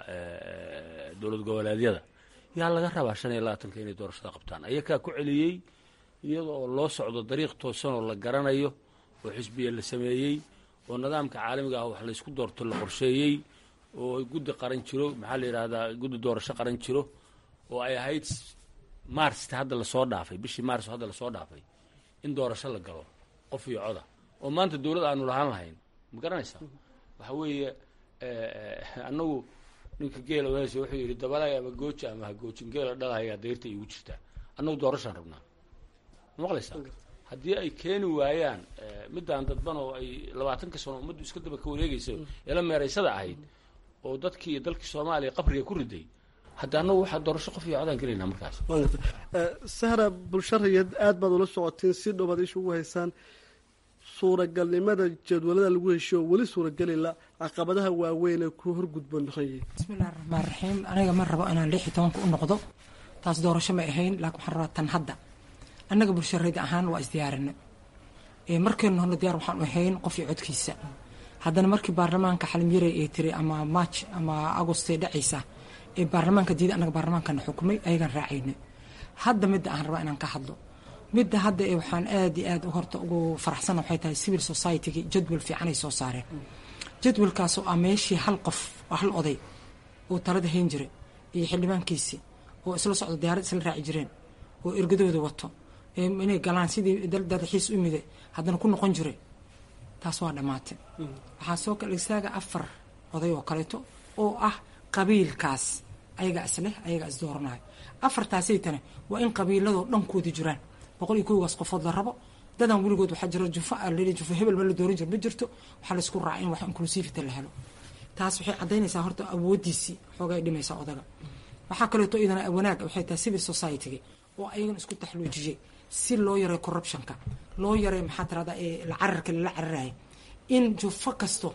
dowlad goboleedyada yaa laga rabaa shan iyo labaatanka inay doorashada qabtaan ayakaa ku celiyey iyada oo loo socdo dariiq toosan oo la garanayo oo xisbiya la sameeyey oo nidaamka caalamiga ah wax laysku doorto la qorsheeyey oo guddi qaran jiro maxaa la yidhahdaa guddi doorasho qaran jiro oo ay ahayd marsta hadda lasoo dhaafay bishii maarso hadda lasoo dhaafay in doorasho la galo qof iyo coda oo maanta dowlad aanu lahaan lahayn ma garanaysaa waxa weeye annagu ninka geela wehesha wuxuu yidhi dabalay ama gooji ama ha goojin geela dhalahayaa dayrta iigu jirtaa annagu doorashaan rabnaa ma maqlaysaa haddii ay keeni waayaan middaan dadban oo ay labaatanka sano ummaddu iska daba ka wareegaysa eela meeraysada ahayd oo dadkii iyo dalkii soomaaliya qabriga ku riday hadda annagu waxaa doorasho qof iyo codaan gelaynaa markaas sahra bulsharayad aad baad ula socotiin si dhowaad isha ugu haysaan suuragalnimada jadwalada lagu heshiyo weli suuragelila caqabadaha waaweyn ee ku horgudboon noqon yihiin bismillahi raxmaan raxiim aniga ma rabo inaan lix iyo tobanka u noqdo taas doorasho ma ahayn laakiin waxaan rabaa tan hadda annaga bulsharayda ahaan waa isdiyaarinay markaynu horna diyaar waxaan ahayn qof iyo codkiisa haddana markii baarlamaanka xalimyare ee tiri ama march ama agost ee dhacaysa ee baarlamaanka diida annaga baarlamaankana xukumay ayagaan raacaynay hadda midda aan rabaa inaan ka hadlo midda hadda ee waxaan aad iyo aad horta ugu faraxsana waxay tahay civil society-gi jadwal fiicanay soo saareen jadwalkaasoo ah meeshii hal qof oo hal oday oo talada hayn jiray iyo xildhibaankiisii oo isla socdo diyaarad isla raaci jireen oo ergadooda wato inay galaan sidii dadaxiis u mide haddana ku noqon jiray taas waa dhammaatay waxaa soo kala istaaga afar oday oo kaleeto oo ah qabiilkaas ayagaa isleh ayagaa isdooranayo afartaasaytane waa in qabiiladoo dhankoodi jiraan boqol iyo kowgaas qofood la rabo dadan weligood waxaa jira jufa alii jufa hebel ma la dooran jiro ma jirto waxaa laysku raaca in wax inclusivity la helo taas waxay caddaynaysaa horta awoodiisii xoogay dhimaysaa odaga waxaa kaleeto iyadana wanaag waxay tahay civil society-ga oo ayagana isku taxluujiyey si loo yareeyo corruptionka loo yareeyo maxaa tirahdaa ee la cararka lala cararaya in jufo kasto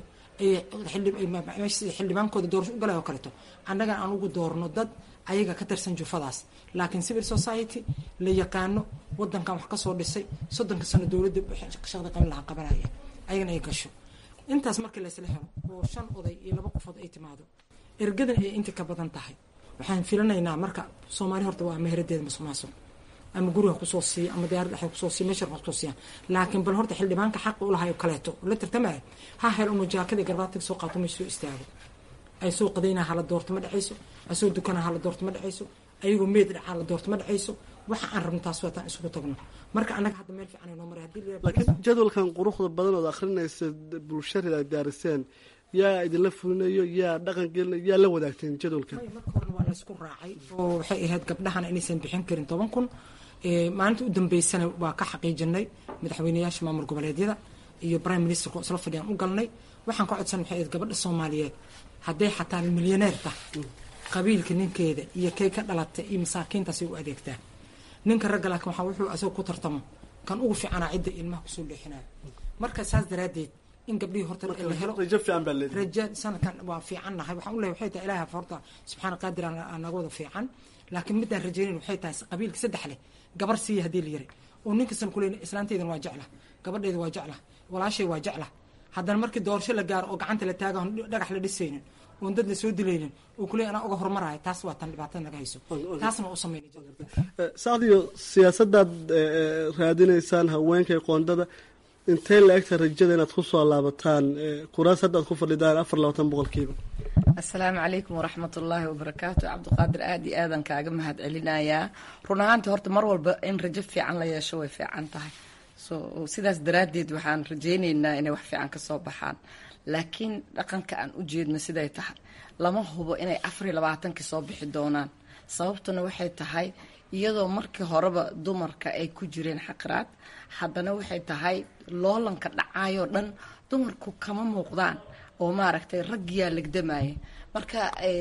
xildhibaankooda doorasho u galay oo kaleeto annagan aan ugu doorno dad ayaga ka tirsan jufadaas laakiin civil society la yaqaano wadankan wax kasoo dhisay soddonka sano dowladda shaqda qaban lahaa qabanaya ayagana ay gasho intaas markii laysla helo oo shan oday iyo laba qofood ay timaado ergadan ay inta ka badan tahay waxaan filanaynaa marka soomaali horta waa meheradeeda masuqmaasuq ama guriga kusoo siiya ama diyaarad dhexe kusoo siiya meesha kusoo siiya laakiin bal horta xildhibaanka xaqa u lahayo kaleeto la tartamaya ha hel unu jaakadii garbaatiga soo qaato ma soo istaago ay soo qadaynaa hala doorto ma dhacayso ay soo dukanaa hala doorto ma dhacayso ayagoo meed dhacaa la doorto ma dhacayso waxa aan rabno taas waataan isugu tagno marka annaga hadda meel fiican noo maray hadii laakiin jadwalkan quruxda badan ood akhrinaysa bulshada ay daariseen yaa idinla fulinayo yaa dhaqan gelinayo yaa la wadaagteen jadwalkan marka horena waa laysku raacay oo waxay ahayd gabdhahana inaysan bixin karin toban kun maalinta u dambeysana waa ka xaqiijinay madaxweyneyaasha maamul goboleedyada iyo prime ministerka oo isla fadhiyaan u galnay waxaan ka codsanay waxay ahayd gabadha soomaaliyeed hadday xataa milyaneerta qabiilka ninkeeda iyo kay ka dhalatay iyo masaakiintaasay u adeegtaa ninka ragga laakiin waxaa wuxuu asagoo ku tartamo kan ugu fiicanaa cidda ilmaha kusoo leexinayo marka saas daraaddeed in gabdhihii horta la helo rajo fiican baa leedahay raja sanadkan waa fiican nahay waxaan u leeyahay waxay tahay ilaaha horta subxaana qaadir aan naga wada fiican laakiin midaan rajaynayn waxay tahay qabiilka saddex leh gabar siiya haddii la yaray oo ninkasan kuleyn islaanteydan waa jecla gabadheeda waa jecla walaashay waa jecla haddana markii doorasho la gaaro oo gacanta la taaga dhagax la dhisaynin oon dad la soo dilaynin oo kuleey anaa uga hormaraya taas waa tan dhibaatada naga hayso taasna u sameynay saacdiyo siyaasadaad raadinaysaan haweenka qoondada intee la egta rajada inaad ku soo laabataan kuraas hadda aad ku fadhidaan afar labaatan boqolkiiba asalaamu calaykum waraxmat ullaahi wabarakaatu cabdiqaadir aada iyo aadan kaaga mahad celinayaa run ahaantii horta mar walba in rajo fiican la yeesho way fiican tahay so sidaas daraaddeed waxaan rajaynaynaa inay wax fiican kasoo baxaan laakiin dhaqanka aan u jeedno siday tahay lama hubo inay afar iyo labaatankii soo bixi doonaan sababtuna waxay tahay iyadoo markii horeba dumarka ay ku jireen xaqraad haddana waxay tahay loolanka dhacaayoo dhan dumarku kama muuqdaan oo maaragtay raggiyaa legdamaya marka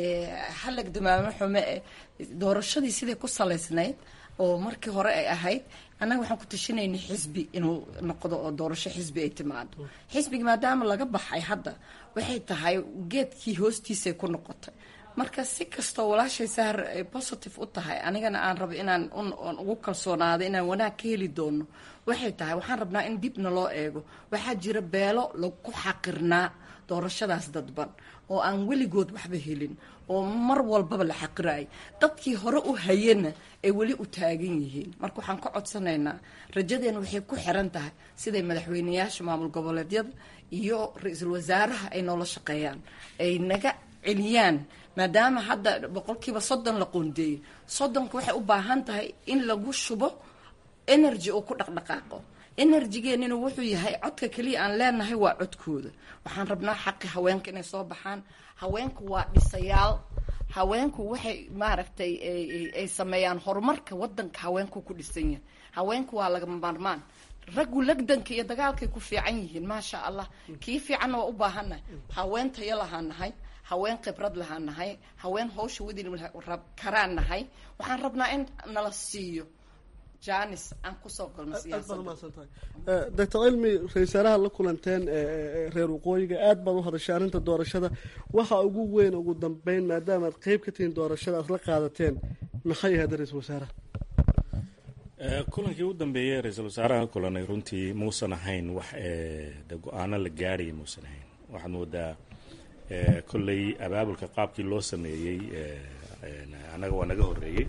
ha legdamaamo xume doorashadii siday ku salaysnayd oo markii hore ay ahayd annaga waxaan ku tashanayna xisbi inuu noqdo oo doorasho xisbi ay timaado xisbigi maadaama laga baxay hadda waxay tahay geedkii hoostiisay ku noqotay marka si kastoo walaashay sahar ay positive u tahay anigana aan rabo inaan ugu kalsoonaado inaan wanaag ka heli doono waxay tahay waxaan rabnaa in dibna loo eego waxaa jira beelo lagu xaqirnaa doorashadaas dadban oo aan weligood waxba helin oo mar walbaba la xaqiraay dadkii hore u hayana ay weli u taagan yihiin marka waxaan ka codsanaynaa rajadeena waxay ku xiran tahay siday madaxweyneyaasha maamul goboleedyada iyo ra-iisul wasaaraha ay noola shaqeeyaan ay naga celiyaan maadaama hadda boqolkiiba soddon la qoondeeyey soddonka waxay u baahan tahay in lagu shubo energy oo ku dhaqdhaqaaqo enerjigeenina wuxuu yahay codka keliya aan leenahay waa codkooda waxaan rabnaa xaqi haweenka inay soo baxaan haweenku waa dhisayaal haweenku waxay maaragtay ay sameeyaan horumarka wadanka haweenku ku dhisan yahay haweenku waa lagama maarmaan raggu lagdanka iyo dagaalkay ku fiican yihiin maasha allah kii fiicanna waa u baahannahay haween tayo lahaa nahay haween khibrad lahaa nahay haween hawsha wadi karaan nahay waxaan rabnaa in nala siiyo janis aan kusoo galno doctor cilmi ra-isul wasaaraha la kulanteen reer waqooyiga aad baad u hadashay arrinta doorashada waxa ugu weyn ugu dambeyn maadaama aad qeyb ka tihiin doorashada aad la qaadateen maxay ahayd ra-isul wasaaraha kulankii u dambeeyey ra-iisul wasaaraha kulanay runtii muusan ahayn wax de go-aano la gaaraya muusan ahayn waxaad moodaa kolley abaabulka qaabkii loo sameeyey annaga waa naga horreeyey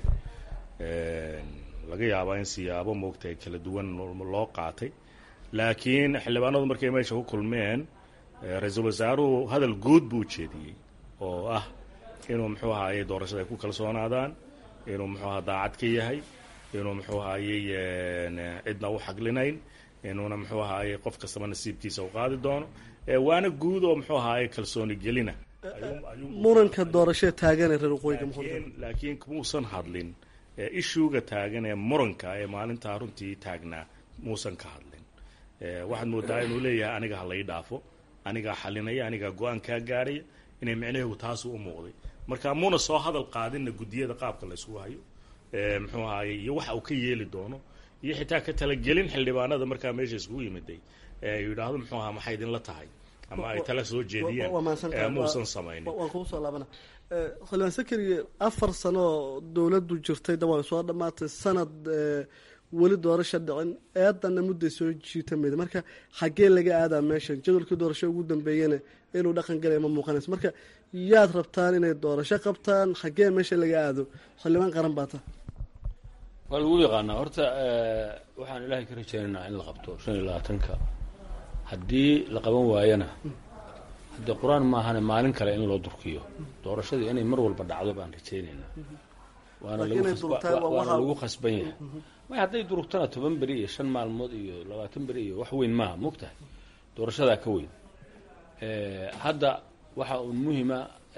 laga yaabaa in siyaabo moogtahay kala duwan loo qaatay laakiin xildhibaanadu markay meesha ku kulmeen ra-iisul wasaaruhu hadal guud buu ujeediyey oo ah inuu muxuu ahaaye doorashada ay ku kalsoonaadaan inuu muxuu aha daacad ka yahay inuu muxuu ahaayey cidna u xaglinayn inuuna muxuu ahaaye qof kastaba nasiibkiisa u qaadi doono waana guud oo muxuu ahaaye kalsooni gelina muranka doorashee taagane reer waqooyiga laakiin muusan hadlin ishuuga taagan ee muranka ee maalintaa runtii taagnaa muusan ka hadlin waxaad moodaa inuu leeyahay aniga ha lai dhaafo anigaa xalinaya anigaa go-aan kaa gaaraya inay micnaheegu taasu u muuqday marka muuna soo hadal qaadinna guddiyada qaabka la isugu hayo muxuu ahaaye iyo waxa uu ka yeeli doono iyo xitaa ka talagelin xildhibaanada markaa meesha iskugu yimiday yidhaahdo muxuu ahaa maxay idinla tahay ama ay tala soo jeediyeen muusan samaynin waan kugu soo laabana xildhibaan sakariye afar sano oo dowladdu jirtay da way soo dhammaatay sanad weli doorasha dhicin eedanna mudday soo jiitamayda marka xaggee laga aadaa meeshan jadwalkii doorasho ugu dambeeyana inuu dhaqan galaya ma muuqanayso marka yaad rabtaan inay doorasho qabtaan xaggee meesha laga aado xildhibaan qaran baa ta waa lagu yaqaanaa horta waxaan ilaahay ka rajaynaynaa in la qabto shan iyo labaatanka haddii la qaban waayana haddee qur-aan maahane maalin kale in loo durkiyo doorashadii inay mar walba dhacdo baan rajaynaynaa waana waana lagu khasban yahay may hadday durugtana toban beri iyo shan maalmood iyo labaatan beri iyo wax weyn maaha mogtahay doorashadaa ka weyn hadda waxa uun muhima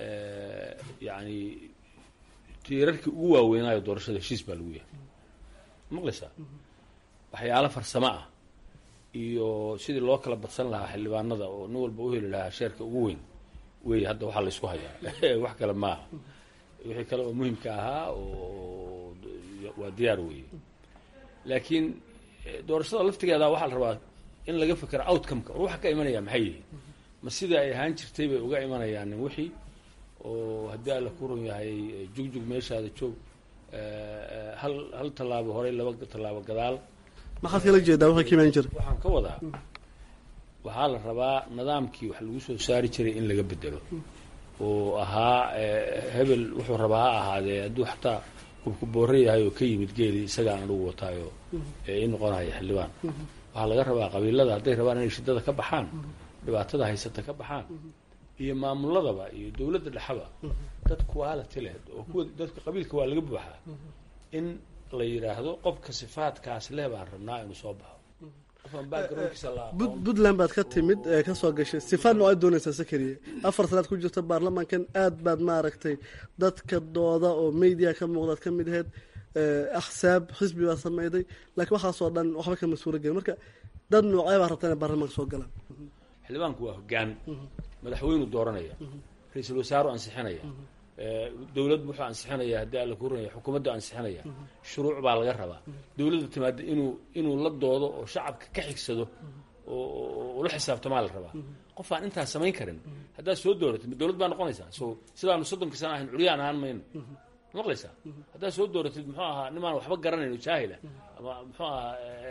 yani tiirarkii ugu waaweynaayo doorashada heshiis baa lagu yahay maqlaysaa waxyaalo farsamo ah iyo sidii loo kala badsan lahaa xildhibaanada oo nin walba u heli lahaa sheerka ugu weyn wey hadda waxaa la isku hayaa wax kale maaha wixii kale oo muhimka ahaa oo waa diyaar weeye laakiin doorashada laftigeeda waxaa la rabaa in laga fekero outcomeka war waxa ka imanaya maxay yihiin ma sida ay ahaan jirtay bay uga imanayaan nin wixii oo haddii alla ku run yahay jugjug meeshaada joog hal hal tallaabo horey laba tallaabo gadaal maxaad kala jeedaa waxay ka imaan jira waxaan ka wadaa waxaa la rabaa nidaamkii wax lagu soo saari jiray in laga bedelo oo ahaa hebel wuxuu rabaa ha ahaadee hadduu xataa kubku boore yahay oo ka yimid geeli isagaan anugu wataayo i noqonaya xildhibaan waxaa laga rabaa qabiilada hadday rabaan inay shidada ka baxaan dhibaatada haysata ka baxaan iyo maamuladaba iyo dowladda dhexaba dad quality leh oo kuwa dadka qabiilka waa laga buuxaa in la yidhaahdo qofka sifaadkaas leh baan rabnaa inuu soo baxo puntland baad ka timid kasoo gashay sifaad noocay doonaysaa sakariye afar sanaad ku jirta baarlamaankan aad baad maaragtay dadka dooda oo media ka muuqdaad ka mid aheyd axsaab xisbi baad sameyday laakiin waxaasoo dhan waxba kama suura gelin marka dad noocee baa rabtaa inay baarlamaanka soo galaan xildhibaanku waa hogaan madaxweynuu dooranaya ra-iisul wasaaru ansixinaya dowlad wuxuu ansixinaya haddii alla ku runaya xukuumaddu ansixinaya shuruuc baa laga rabaa dowladda timaada inuu inuu la doodo oo shacabka ka xigsado oo ula xisaabtamaa la rabaa qof aan intaas samayn karin haddaad soo dooratid dowlad baa noqonaysaa so sidaanu soddonkii sana ahayn curyaan ahaan mayno maqlaysaa haddaad soo dooratid muxuu ahaa nimaan waxba garanayno jaahila ama muxuu ahaa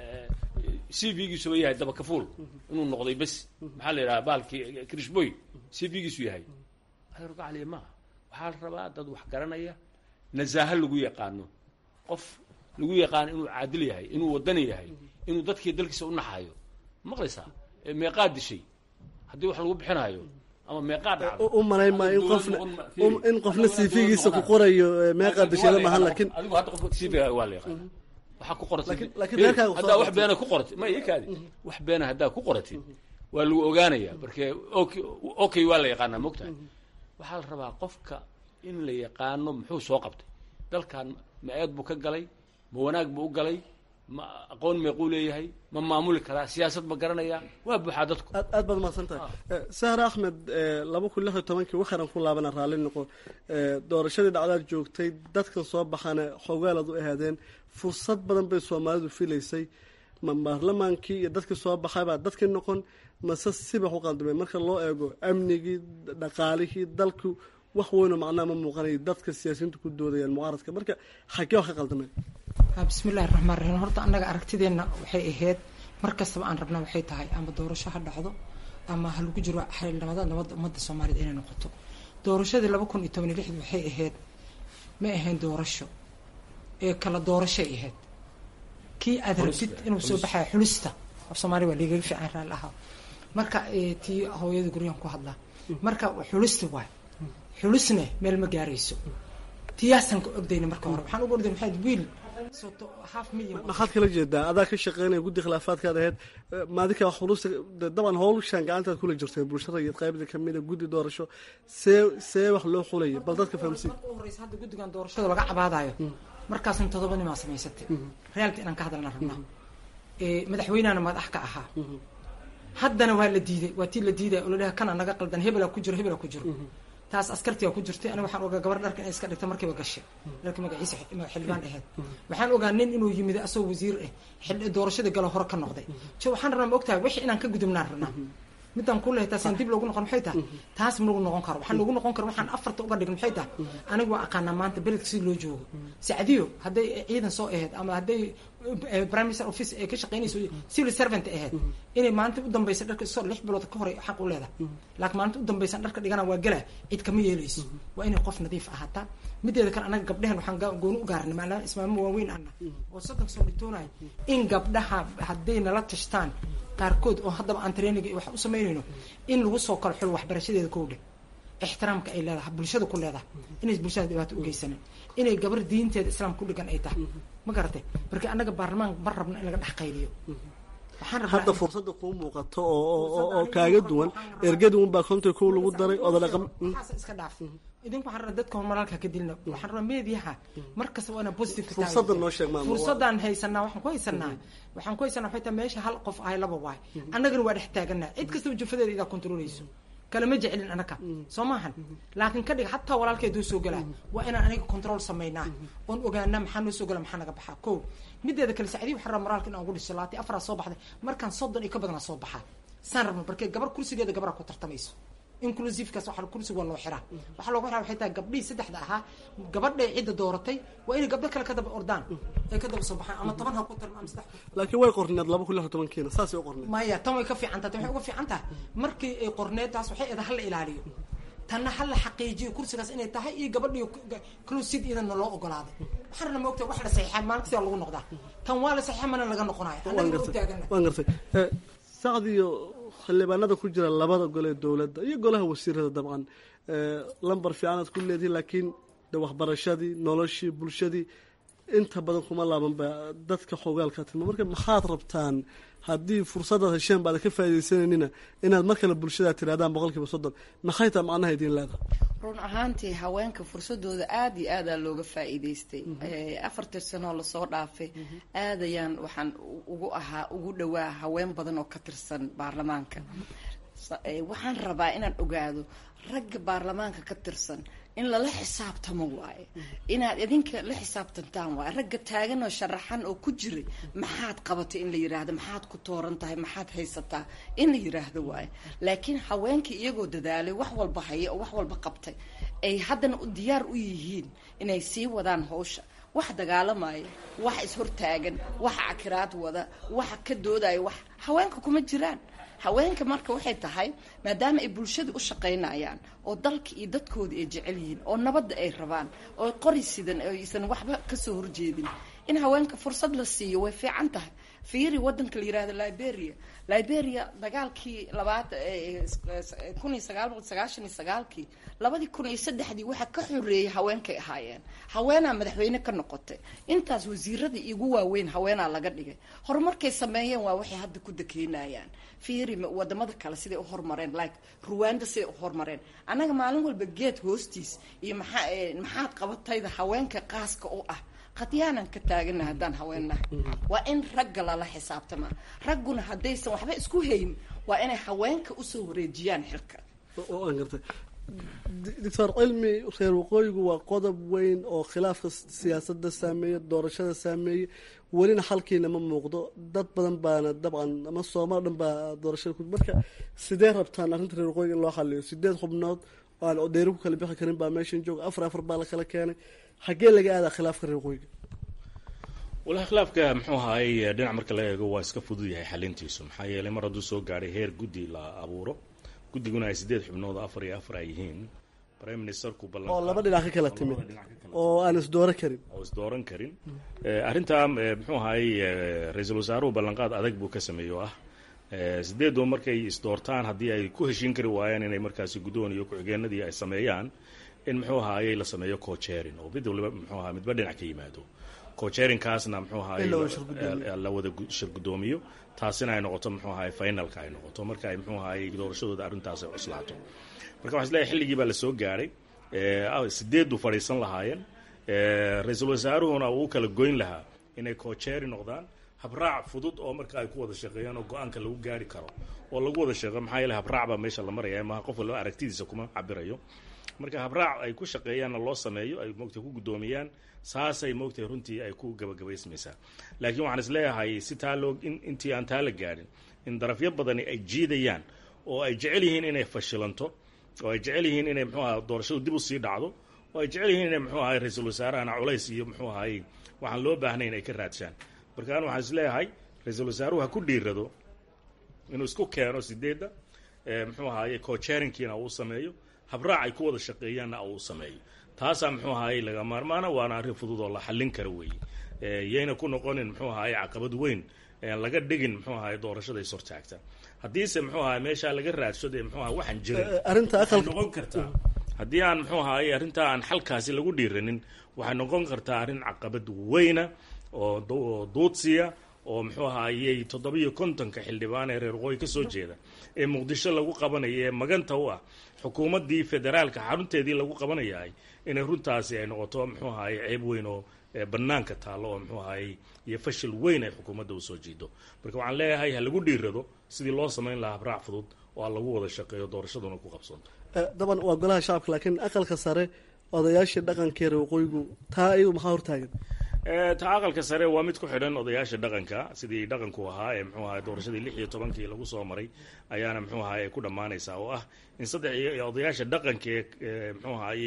c v-giisuba yahay dabakafuul inuu noqday bes maxaa la yidhaha baalkii krishboy c v-giisu yahay rgacaliya maaha waxaa la rabaa dad wax garanaya nasaaho lagu yaqaano qof lagu yaqaano inuu caadil yahay inuu wadani yahay inuu dadkii dalkiisa u naxayo maqlaysaa meeqaa dishay haddii wax lagu bixinayo ama meeqaa dhacdo u malayn maa in qofna in qofna cv-giisa ku qorayo meeqaa disheeda maahan laakiin adigu hadda qofka cv-ga waa la yaqaana waxaa ku qoratid laakiin reerkaaga soo haddaa wax qortay. beena ku qoratid ma ikaadi wax beena haddaa ku qoratid waa lagu ogaanaya marke okay okay waa la yaqaanaa mogtahay waxaa la rabaa qofka in la yaqaano muxuu soo qabtay dalkan ma eed buu ka galay ma wanaag buu u galay ma aqoon meequu leeyahay ma maamuli karaa siyaasad ma garanaya waa buuxaa dadku aad aad baad mahadsan tahay sahar axmed laba kun lix iyo tobankii waxaran ku laabana raalli noqo Eh, doorashadii dhacdaad joogtay dadkan soo baxana xogaalaad u ahaadeen fursad badan bay soomaalidu filaysay ma baarlamaankii iyo dadkii soo baxay baa dadkii noqon mase sibax u qaldamay marka loo eego amnigii dhaqaalihii dalku wax weynoo macnaha ma muuqanay dadka siyaasiyiintu ku doodayaan mucaaradka marka xagee wax ka qaldameen bismillahi raxmaan raxiim horta annaga aragtideenna waxay ahayd mar kastaba aan rabna waxay tahay ama doorasho ha dhacdo ama ha lagu jiro xildhibaanada nabadda ummadda soomaaliyeed inay noqoto doorashadii laba kun iyo toban iyo lixdii waxay ahayd ma ahayn doorasho ee kala doorashay ahayd kii aad rabtid inuu soo baxaya xulista af soomaaliya waa liigaga fiican raali ahaa marka tii hooyada guryahan ku hadlaa marka xulista waay xulisne meel ma gaarayso tiyaasan ka ordayna marka hore waxaan uga ordayna waxaa wiil maxaad kala jeedaa adaa ka shaqeynaya guddi khilaafaadkaad ahayd maadinka xulusta daban howlshaan gacantaad kula jirtay bulshada iyo qaybda kamida guddi doorasho see see wax loo xulaya bal dadka fahamsiin marka u horeysa hadda guddigan doorashada laga cabaadayo markaasna todoba nimaa samaysatay reality inaan ka hadalna rabnaa madaxweynehana madax ka ahaa haddana waa la diiday waa tii la diiday oo ladhaha kana naga qaldan hebelaa ku jiro hebelaa ku jiro taas askartiga ku jirtay aniga waxaan ogaa gabar dharka inay iska dhigta markiiba gashay dharka magaciisa xildhibaan ahayd waxaan ogaa nin inuu yimid asagoo wasiir ah doorashadii galo hore ka noqday jo waxaan rabnaa ma ogtahay wixii inaan ka gudubnaan rabnaa midaan ku lehay taasaan dib loogu noqon maxay tahay taas ma lagu noqon karo waxaan loogu noqon karo waxaan afarta uga dhigin maxay tahay aniga waa aqaanaa maanta beledka si loo joogo sacdiyo hadday ciidan soo ahayd ama hadday prime minister office ee ka shaqeynayso civil servant ahayd inay maalinta u dambaysa dharka soo lix bilood ka hore xaq u leedahay laakiin maalinta u dambaysan dharka dhigana waa gala cid kama yeelayso waa inay qof nadiif ahaataa mideeda kale anaga gabdhahan waxaan gooni u gaarnay maadaama ismaamo waaweyn ana oo soddon soo dhitoonayo in gabdhaha hadday nala tashtaan qaarkood oo haddaba aan training wax u samaynayno in lagu soo kala xulo waxbarashadeeda kowdhe ixtiraamka ay leedahay bulshada ku leedahay inay bulshada dhibaato u geysanin inay gabar diinteeda islaam ku dhigan ay tahay ma garatay marka annaga baarlamaan ma rabno in laga dhex qayliyo hadda fursada kuu muuqato oo kaaga duwan ergadi un baa konta kow lagu daray oda dhaqan iska dhaaf idinku waxaan rabaa dadka horumaralka ka dilna waxaan rabaa meediyaha mar kasta waa inaan positive ka fursada noo sheeg maama fursadaan haysanaa waxaan ku haysanaa waxaan ku haysanaa waxay tahay meesha hal qof ahay laba waay annagana waa dhex taaganaa cid kastaba jufadeeda idaa kontrolayso kalama jecelin anaka soo maahan laakiin ka dhig hataa walaalkeed soo galaa waa inaan aniga control samaynaa oon ogaanaa maxaa noo soo gala maxaa naga baxaa ko mideeda kale sacdii waxaan rabaa moraalka in aan ugu dhiso laati afaraa soo baxday markaan soddon iyo ka badanaa soo baxaa saan rabno markee gabar kursigeeda gabaraa ku tartamayso inclusivekaas waxaa kursiga waa loo xiraa waxaa loogu xiraa waxay tahay gabdhihii saddexda ahaa gabadhay cidda dooratay waa inay gabdho kale ka daba ordaan ay ka daba soo baxaan ama toban ha ku taran ama saddex laakiin way qorneed laba kun lix tobankiina saasay u qorneed maya tan way ka fiican tahay waxay uga fiican tahay markii ay qorneed taas waxay eeda hala ilaaliyo tanna hala xaqiijiyo kursigaas inay tahay iyo gabadhii closid iyadana loo ogolaaday waxaan rabna maogtahay wax la saxiixaa maalin kasta lagu noqdaa tan waa la saxiixa mana laga noqonayo annaga u taagana waan gartay sacdiyo xildhibaanada ku jira labada gole ee dowladda iyo golaha wasiirada dabcan lambar fiicanaad ku leedihi laakiin de waxbarashadii noloshii bulshadii inta badan kuma laabanba dadka xogaalka tilma marka maxaad rabtaan haddii fursadaad hesheen baada ka faaidaysananina inaad mar kale bulshadaad tirahdaan boqol kiiba soddon maxay taa macnaha idiin leedahay run ahaantii haweenka fursadooda aada iyo aadaa looga faa-iideystay afartii sanoo lasoo dhaafay aadayaan waxaan ugu ahaa ugu dhawaa haween badan oo ka tirsan baarlamaanka waxaan rabaa inaan ogaado ragga baarlamaanka ka tirsan in lala xisaabtamo waaye inaad idinka la xisaabtantaan waaye ragga taagan oo sharaxan oo ku jiray maxaad qabatay in la yiraahdo maxaad ku tooran tahay maxaad haysataa in la yiraahdo waaye laakiin haweenkii iyagoo dadaalay wax walba haya oo wax walba qabtay ay haddana diyaar u yihiin inay sii wadaan hawsha wax dagaalamaya wax ishortaagan wax cakiraad wada wax ka doodaya wax haweenka kuma jiraan haweenka marka waxay tahay maadaama ay bulshada u shaqaynayaan oo dalka iyo dadkooda ay jecel yihiin oo nabadda ay rabaan oo qori sidan aysan waxba kasoo horjeedin in haweenka fursad la siiyo way fiican tahay fiiri wadanka la yirahdo liberia liberia dagaalkii labaad kun iyo sagaal boqol sagaashan iyo sagaalkii labadii kun iyo saddexdii waxaa ka xoreeyay haweenkay ahaayeen haweenaa madaxweyne ka noqotay intaas wasiiradii igu waaweyn haweenaa laga dhigay horumarkay sameeyeen waa waxay hadda ku dakeynayaan fiiri wadamada kale siday u horumareen like ruwanda siday u horumareen annaga maalin walba geed hoostiis iyo maxaa maxaad qabatayda haweenka qaaska u ah qadyaanan ka taagana haddaan haweennahay waa in ragga lala xisaabtama ragguna haddaysan waxba isku hayn waa inay haweenka usoo wareejiyaan xilka waan gartay doctor cilmi reer waqooyigu waa qodob weyn oo khilaafka siyaasadda saameeya doorashada saameeyey welina xalkiina ma muuqdo dad badan baana dabcan ama soomaal dhan baa doorashada ku marka sidee rabtaan arrinta reer waqooyiga in loo xaliyo sideed xubnood oo aan dheeri ku kala bixi karin baa meeshan jooga afar afar baa la kala keenay xaggee laga aadaa khilaafka reer waqooyiga walahi khilaafka muxuu ahaayey dhinac marka laga eego waa iska fudud yahay xalintiisu maxaa yeelay mar hadduu soo gaadhay heer guddi la abuuro guddiguna ay sideed xubnood afar iyo afar ay yihiin prime ministerku ballan oo laba dhinac ka kala timid oo aan isdooran karin oo isdooran karin arrintaa muxuu ahaayey ra-iisul wasaaruhu ballanqaad adag buu ka sameeyey oo ah sideedu markay isdoortaan haddii ay ku heshiin kari waayaan inay markaasi guddoon iyo ku-xigeenadii ay sameeyaan in muxuu ahaayey la sameeyo cocherin oo mid waliba muxuu ahaa midba dhinac ka yimaado cocherinkaasna muxuu ahaayey la wada shir guddoomiyo taasina ay noqoto muxuu ahaayey finalka ay noqoto marka ay muxuu ahaayey doorashadooda arrintaas ay cuslaato marka waxaa isleeyahay xilligii baa la soo gaadhay sideedu fadhiisan lahaayeen ra-iisul wasaaruhuna uu kala goyn lahaa inay cocheri noqdaan habraac fudud oo marka ay ku wada shaqeeyaan oo go-aanka lagu gaari karo oo lagu wada shaqeeyo maxaa yeele habraac baa meesha la maraya maaha qof walba aragtidiisa kuma cabirayo marka habraac ay ku shaqeeyaanna loo sameeyo ay moogtay ku guddoomiyaan saasay moogtay runtii ay ku gabagabaysmaysaa laakiin waxaan isleeyahay si taa loo intii aan taa la gaadhin in darafyo badani ay jiidayaan oo ay jecel yihiin inay fashilanto oo ay jecel yihiin inay muxuu aha doorashadu dib u sii dhacdo oo ay jecel yihiin inay muxuu ahay ra-iisul wasaarahana culays iyo muxuu ahay waxaan loo baahnayn ay ka raadshaan marka an waxaan isleeyahay ra-iisul wasaaruhu ha ku dhiirado inuu isku keeno sideedda muxuu ahaye cocherinkiina uu sameeyo habraac ay ku wada shaqeeyaanna uu sameeyo taasaa muxuu ahaayey laga maarmaana waana arrin fudud oo la xallin kara weeye yayna ku noqonin muxuu ahaye caqabad weyn laga dhigin muxuu ahaye doorashada is hortaagta haddiise muxuu ahaye meeshaa laga raadsado ee muxuu ahaye waxaan jirin arrinta waxay noqon kartaa haddii aan muxuu ahaye arrintaa aan xalkaasi lagu dhiiranin waxay noqon kartaa arrin caqabad weyna oo duudsiya oo muxuu ahaayey toddobiyo kontonka xildhibaan ee reer waqooyi ka soo jeeda ee muqdisho lagu qabanaya ee maganta u ah xukuumaddii federaalka xarunteedii lagu qabanayahay inay runtaasi ay noqoto muxuu ahaayey ceeb weyn oo bannaanka taallo oo muxuu ahaayey iyo fashil weyn ay xukuumadda usoo jiido marka waxaan leeyahay ha lagu dhiirado sidii loo samayn lahaa habraac fudud oo aan lagu wada shaqeeyo doorashaduna ku qabsanto daban waa golaha shacabka laakiin aqalka sare odayaashii dhaqanka reer waqooyigu taa iyadu maxaa hortaagan ta aqalka sare waa mid ku xidhan odayaasha dhaqanka sidii dhaqanku ahaa ee muxuu ahay doorashadii lix iyo tobankii lagu soo maray ayaana muxuu ahay ay ku dhammaanaysaa oo ah in saddex iyo odayaasha dhaqanka ee muxuu ahayey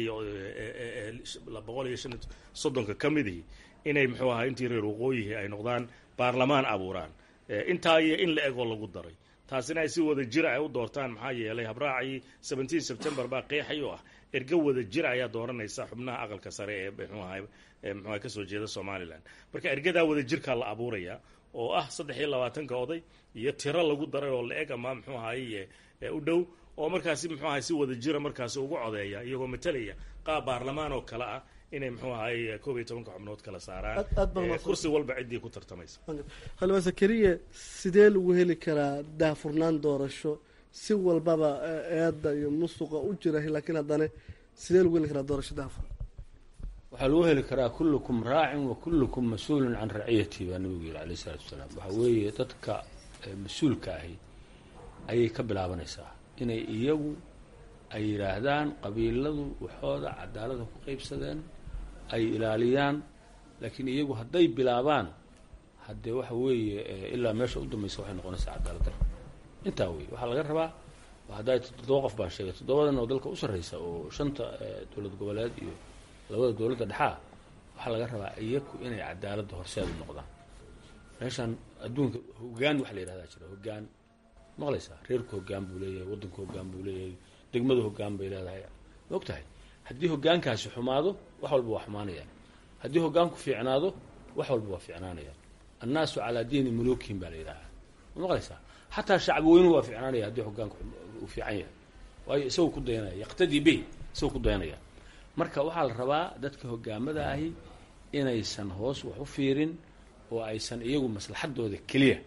boqol iyo shan soddonka ka midihii inay muxuu ahay intii reer waqooyihi ay noqdaan baarlamaan abuuraan intaa iyo in la egoo lagu daray taasina ay si wada jira ay u doortaan maxaa yeelay habraacii seventeen september baa qeexay oo ah ergo wada jira ayaa dooranaysa xubnaha aqalka sare ee muxuu ahay muxua kasoo jeeda somalilan marka ergadaa wada jirkaa la abuuraya oo ah saddex iyo labaatanka oday iyo tiro lagu daray oo la eg ama muxuu ahaye u dhow oo markaasi muxuu ahay si wada jira markaasi ugu codeeya iyagoo matalaya qaab baarlamaan oo kale ah inay muxuu ahaye koob iyo tobanka xubnood kala saaraan kursi walba ciddii ku tartamaysa xildhibaan sakariye sidee lagu heli karaa daafurnaan doorasho si walbaba eedda iyo musuqa u jira laakiin haddana sidee lagu heli karaa doorasho daafur waxaa lagu heli karaa kullukum raacin wa kullukum mas-uulun can raciyati baa nabigu yihi alayh isalaatu wasalaam waxaa weeye dadka mas-uulka ahi ayay ka bilaabanaysaa inay iyagu ay yidhaahdaan qabiiladu waxooda cadaalada ku qaybsadeen ay ilaaliyaan laakiin iyagu hadday bilaabaan haddee waxa weeye ilaa meesha u dambaysa waxay noqonaysaa cadaalad dar intaa wey waxaa laga rabaa haddaa toddoba qof baan sheegay toddobadan oo dalka u sarreysa oo shanta dowlad goboleed iyo labada dowladda dhexaa waxaa laga rabaa iyaku inay cadaaladda horseed u noqdaan meeshaan adduunka hogaan waxa la yidhahdaa jira hogaan maqlaysaa reerku hogaan buu leeyahay waddanku hogaan buu leeyahay degmadu hogaan bay leedahay ma og tahay haddii hogaankaasi xumaado wax walba waa xumaanayaan haddii hogaanku fiicnaado wax walba waa fiicnaanayaan annaasu calaa diini muluukihim baa la yidhahaa ma maqlaysaa xataa shacbi weynuhu waa fiicnaanaya haddii hogaanku uu fiican yahay waayo isagoo ku dayanaya yaqtadii bih isagoo ku dayanaya marka waxaa la rabaa dadka hogaamada ahi inaysan hoos wax u fiirin oo aysan iyagu maslaxadooda keliya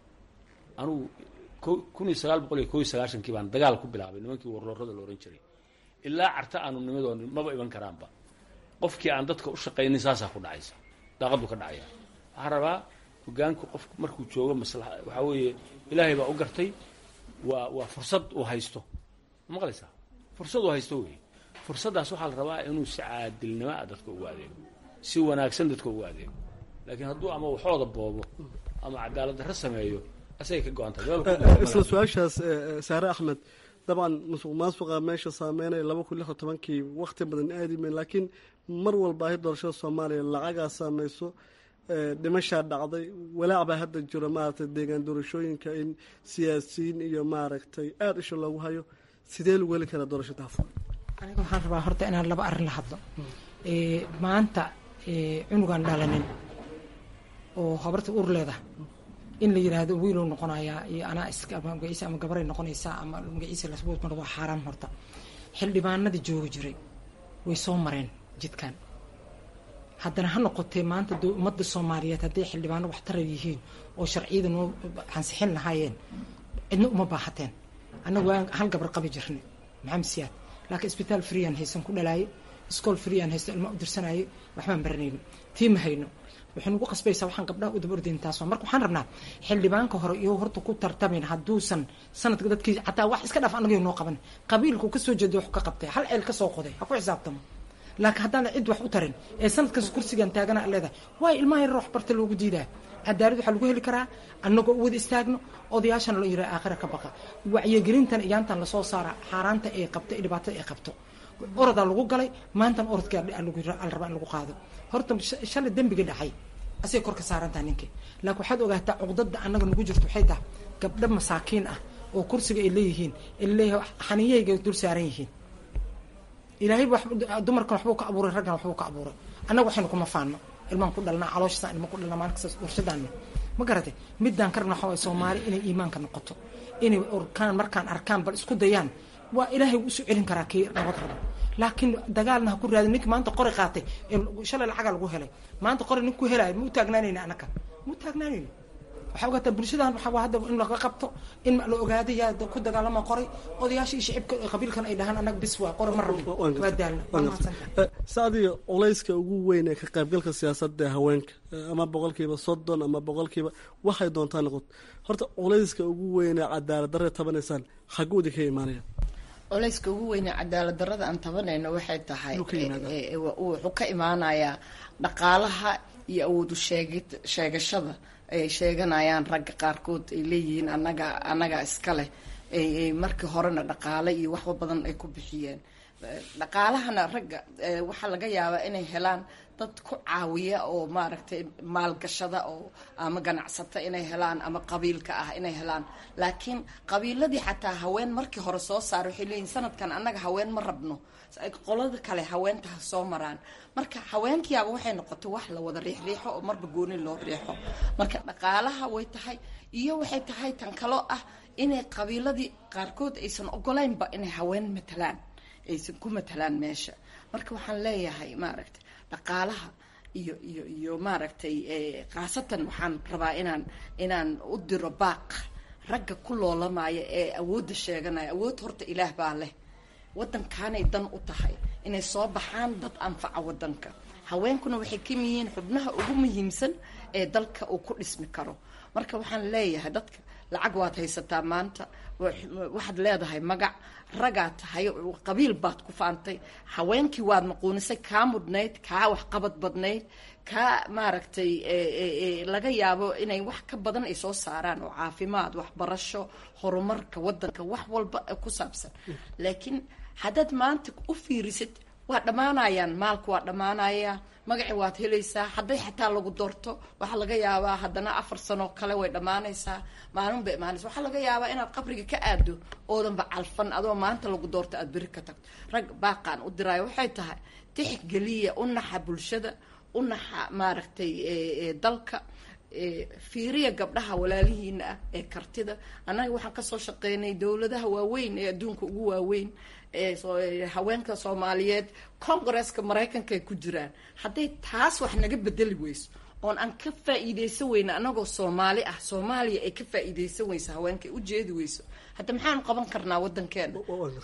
anugu kun iyo sagaal boqol iyo ko iyo sagaashankii baan dagaal ku bilaabay nimankii warloorada la ohan jiray ilaa carta aanu nimadoon maba iban karaanba qofkii aan dadka u shaqaynin saasaa ku dhacaysa daaqadu ka dhacaya waxaa rabaa hogaanku qofku markuu joogo masla waxaa weeye ilaahay baa u gartay waa waa fursad uu haysto ma maqlaysaa fursad uu haysto wey fursaddaas waxaa la rabaa inuu si caadilnimo ah dadka ugu adeego si wanaagsan dadka ugu adeego laakiin hadduu ama waxooda boobo ama cadaalad darro sameeyo asagay ka go-an tahay isla su-aashaas saare axmed dabcan musuq maasuqa meesha saameynaya laba kun lix iyo tobankii wakti badan aadimen laakiin mar walba ahi doorashada soomaaliya lacagaa saameyso dhimashaa dhacday walaac baa hadda jiro maaragtay deegaan doorashooyinka in siyaasiyiin iyo maaragtay aada isha loogu hayo sidee lagu heli karaa doorasho daafur aniga waxaan rabaa horta inaan laba arrin la hadlo maanta cunugaan dhalanin oo habarta ur leeda in la yiraahdo wiilow noqonayaa iyo anaa iska ama magaciisa ama gabaray noqonaysaa ama magaciisa lasbuut mar waa xaaraan horta xildhibaanadii joogi jiray way soo mareen jidkan haddana ha noqotee maanta ummadda soomaaliyeed hadday xildhibaano waxtarar yihiin oo sharciyada noo ansixin lahaayeen cidna uma baahateen annagu waan hal gabar qabi jirnay maxamed siyaad laakiin isbitaal freean haysan ku dhalaaye iskool freean haysta ilma u dirsanaaye waxbaan baranayno tii ma hayno waxay nagu qasbaysaa waxaan gabdhaha u daba ordayn taasoo marka waxaan rabnaa xildhibaanka hore iyo horta ku tartamin hadduusan sanadka dadkii xataa wax iska dhaaf annaga noo qaban qabiilku kasoo jeeda wax ka qabtay hal ceel kasoo qoday ha ku xisaabtamo laakiin haddaan cid wax u tarin ee sanadkaas kursigan taagana leedahay waay ilmaha yar wax barta loogu diidaa cadaalad waxaa lagu heli karaa annagoo u wada istaagno odayaashana loo yiraa aakhira ka baqa wacyigelintan iyaantan lasoo saara xaaraanta ay qabto ee dhibaatada ay qabto orodaa lagu galay maantan orodkaa la rabaa in lagu qaado horta shalay dembiga dhacay asay kor ka saarantaha ninka laakiin waxaad ogaataa cuqdada annaga nagu jirto waxay tahay gabdho masaakiin ah oo kursiga ay leeyihiin leeyahay xaniyahayga dul saaran yihiin ilaahay dumarkan waxbuu ka abuuray raggan waxbuu ka abuuray annaga waxaynu kuma faano ilmaan ku dhalnaa calooshasan ilma ku dhalnaa maalin kasta warshadaanna ma garatay midaan ka rabna waxaa waay soomaali inay iimaanka noqoto inay orkaan markaan arkaan bal isku dayaan waa ilaahay wuu isu celin karaa kii nabad rabo laakiin dagaalna ha ku raadin ninki maanta qori qaatay shalay lacagaa lagu helay maanta qori nin ku helaayo ma u taagnaanayna anaka ma u taagnaanayno waxaa ogaataa bulshadan waxaa hadda in laga qabto in la ogaada yaa ku dagaalama qoray odayaasha iyo shicibka qabiilkan ay dhahaan annaga bis waa qori ma rabno waa daalna saadiga culayska ugu weyn ee ka qaybgalka siyaasadda ee haweenka ama boqolkiiba soddon ama boqolkiiba waxay doontaa noqoto horta culayska ugu weyn ee cadaalad darre tabanaysaan xaguudi ka imaanaya culayska ugu weyne cadaalad darrada aan tabanayno waxay tahay wuxuu ka imaanayaa dhaqaalaha iyo awoodu sheegid sheegashada ay sheeganayaan ragga qaarkood ay leeyihiin anaga annaga iska leh markii horena dhaqaale iyo waxba badan ay ku bixiyeen dhaqaalahana ragga waxaa laga yaabaa inay helaan dad ku caawiya oo maaragtay maalgashada oo ama ganacsata inay helaan ama qabiilka ah inay helaan laakiin qabiiladii xataa haween markii hore soo saara waxay leeyihin sanadkan annaga haween ma rabno qolada kale haweenta ha soo maraan marka haweenkiyaaba waxay noqotay wax la wada riixriixo oo marba gooni loo riixo marka dhaqaalaha way tahay iyo waxay tahay tan kaloo ah inay qabiiladii qaarkood aysan ogolaynba inay haween matalaan aysan ku matalaan meesha marka waxaan leeyahay maaragtay dhaqaalaha iyo iyo iyo maaragtay khaasatan waxaan rabaa inaan inaan u diro baaq ragga ku loolamaya ee awoodda sheeganaya awood horta ilaah baa leh waddankaanay dan u tahay inay soo baxaan dad anfaca waddanka haweenkuna waxay ka yihiin xubnaha ugu muhiimsan ee dalka uu ku dhismi karo marka waxaan leeyahay dadka lacag waad haysataa maanta waxaad leedahay magac ragaad tahay qabiil baad ku faantay haweenkii waad maquunisay kaa mudnayd kaa waxqabad badnayd kaa maaragtay laga yaabo inay wax ka badan ay soo saaraan oo caafimaad waxbarasho horumarka waddanka wax walba ku saabsan laakiin haddaad maanta u fiirisid waa dhammaanayaan maalku waa dhammaanaya magaci waad helaysaa hadday xataa lagu doorto waxaa laga yaabaa haddana afar sano kale way dhammaanaysaa maalin bay imaanaysa waxaa laga yaabaa inaad qabriga ka aado oodanba calfan adoo maanta lagu doorto aada beri ka tagto rag baaqaan u diraayo waxay tahay tixgeliya u naxa bulshada u naxa maaragtay dalka fiiriya gabdhaha walaalihiina ah ee kartida annaga waxaan kasoo shaqeynay dowladaha waaweyn ee adduunka ugu waaweyn haweenka soomaaliyeed congresska maraykanka ay ku jiraan hadday taas wax naga bedeli weyso oon aan ka faa-iideysan weyna anagoo soomaali ah soomaaliya ay ka faa-iideysan weyso haweenka ay ujeedi weyso hadda maxaanu qaban karnaa wadankeena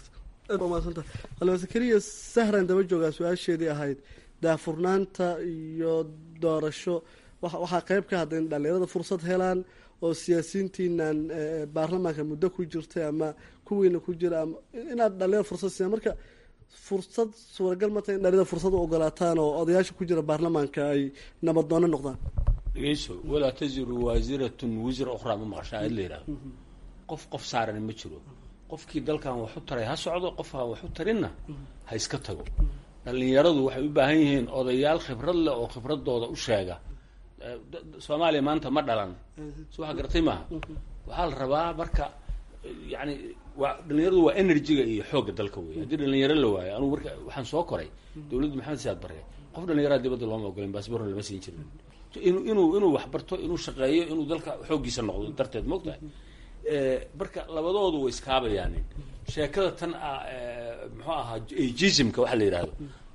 halwase keliya sahran daba joogaa su-aasheedii ahayd daafurnaanta iyo doorasho waxaa qeyb ka hadda in dhalinyarada fursad helaan oo siyaasiyiintiinan baarlamaanka muddo ku jirtay ama kuwiina ku jira ama inaad dhalinyarada fursad siiyaan marka fursad suuragal ma tahay in dhalinyarada fursad u ogolaataan oo odayaasha ku jira baarlamaanka ay nabadoono noqdaan dhegeyso walaa taziru waasiratun wisra ukhraa ma maqashaa ad la yidhahdo qof qof saaran ma jiro qofkii dalkan wax u taray ha socdo qofkaan wax u tarinna ha iska tago dhalinyaradu waxay u baahan yihiin odayaal khibrad leh oo khibradooda u sheega soomaaliya maanta ma dhalan so waxa garatay maaha waxaa la rabaa marka yani waa dhalinyaradu waa energyga iyo xoogga dalka wey haddii dhalinyaro la waayo anugu marka waxaan soo koray dowladda maxamed siyaad barre qof dhalinyaraha dibadda looma ogolin baasborna lama siin jirin inuu inuu inuu waxbarto inuu shaqeeyo inuu dalka xooggiisa noqdo darteed moogtahay marka labadoodu way iskaabayaanin sheekada tan ah muxuu ahaa ageismka waxa la yidhahdo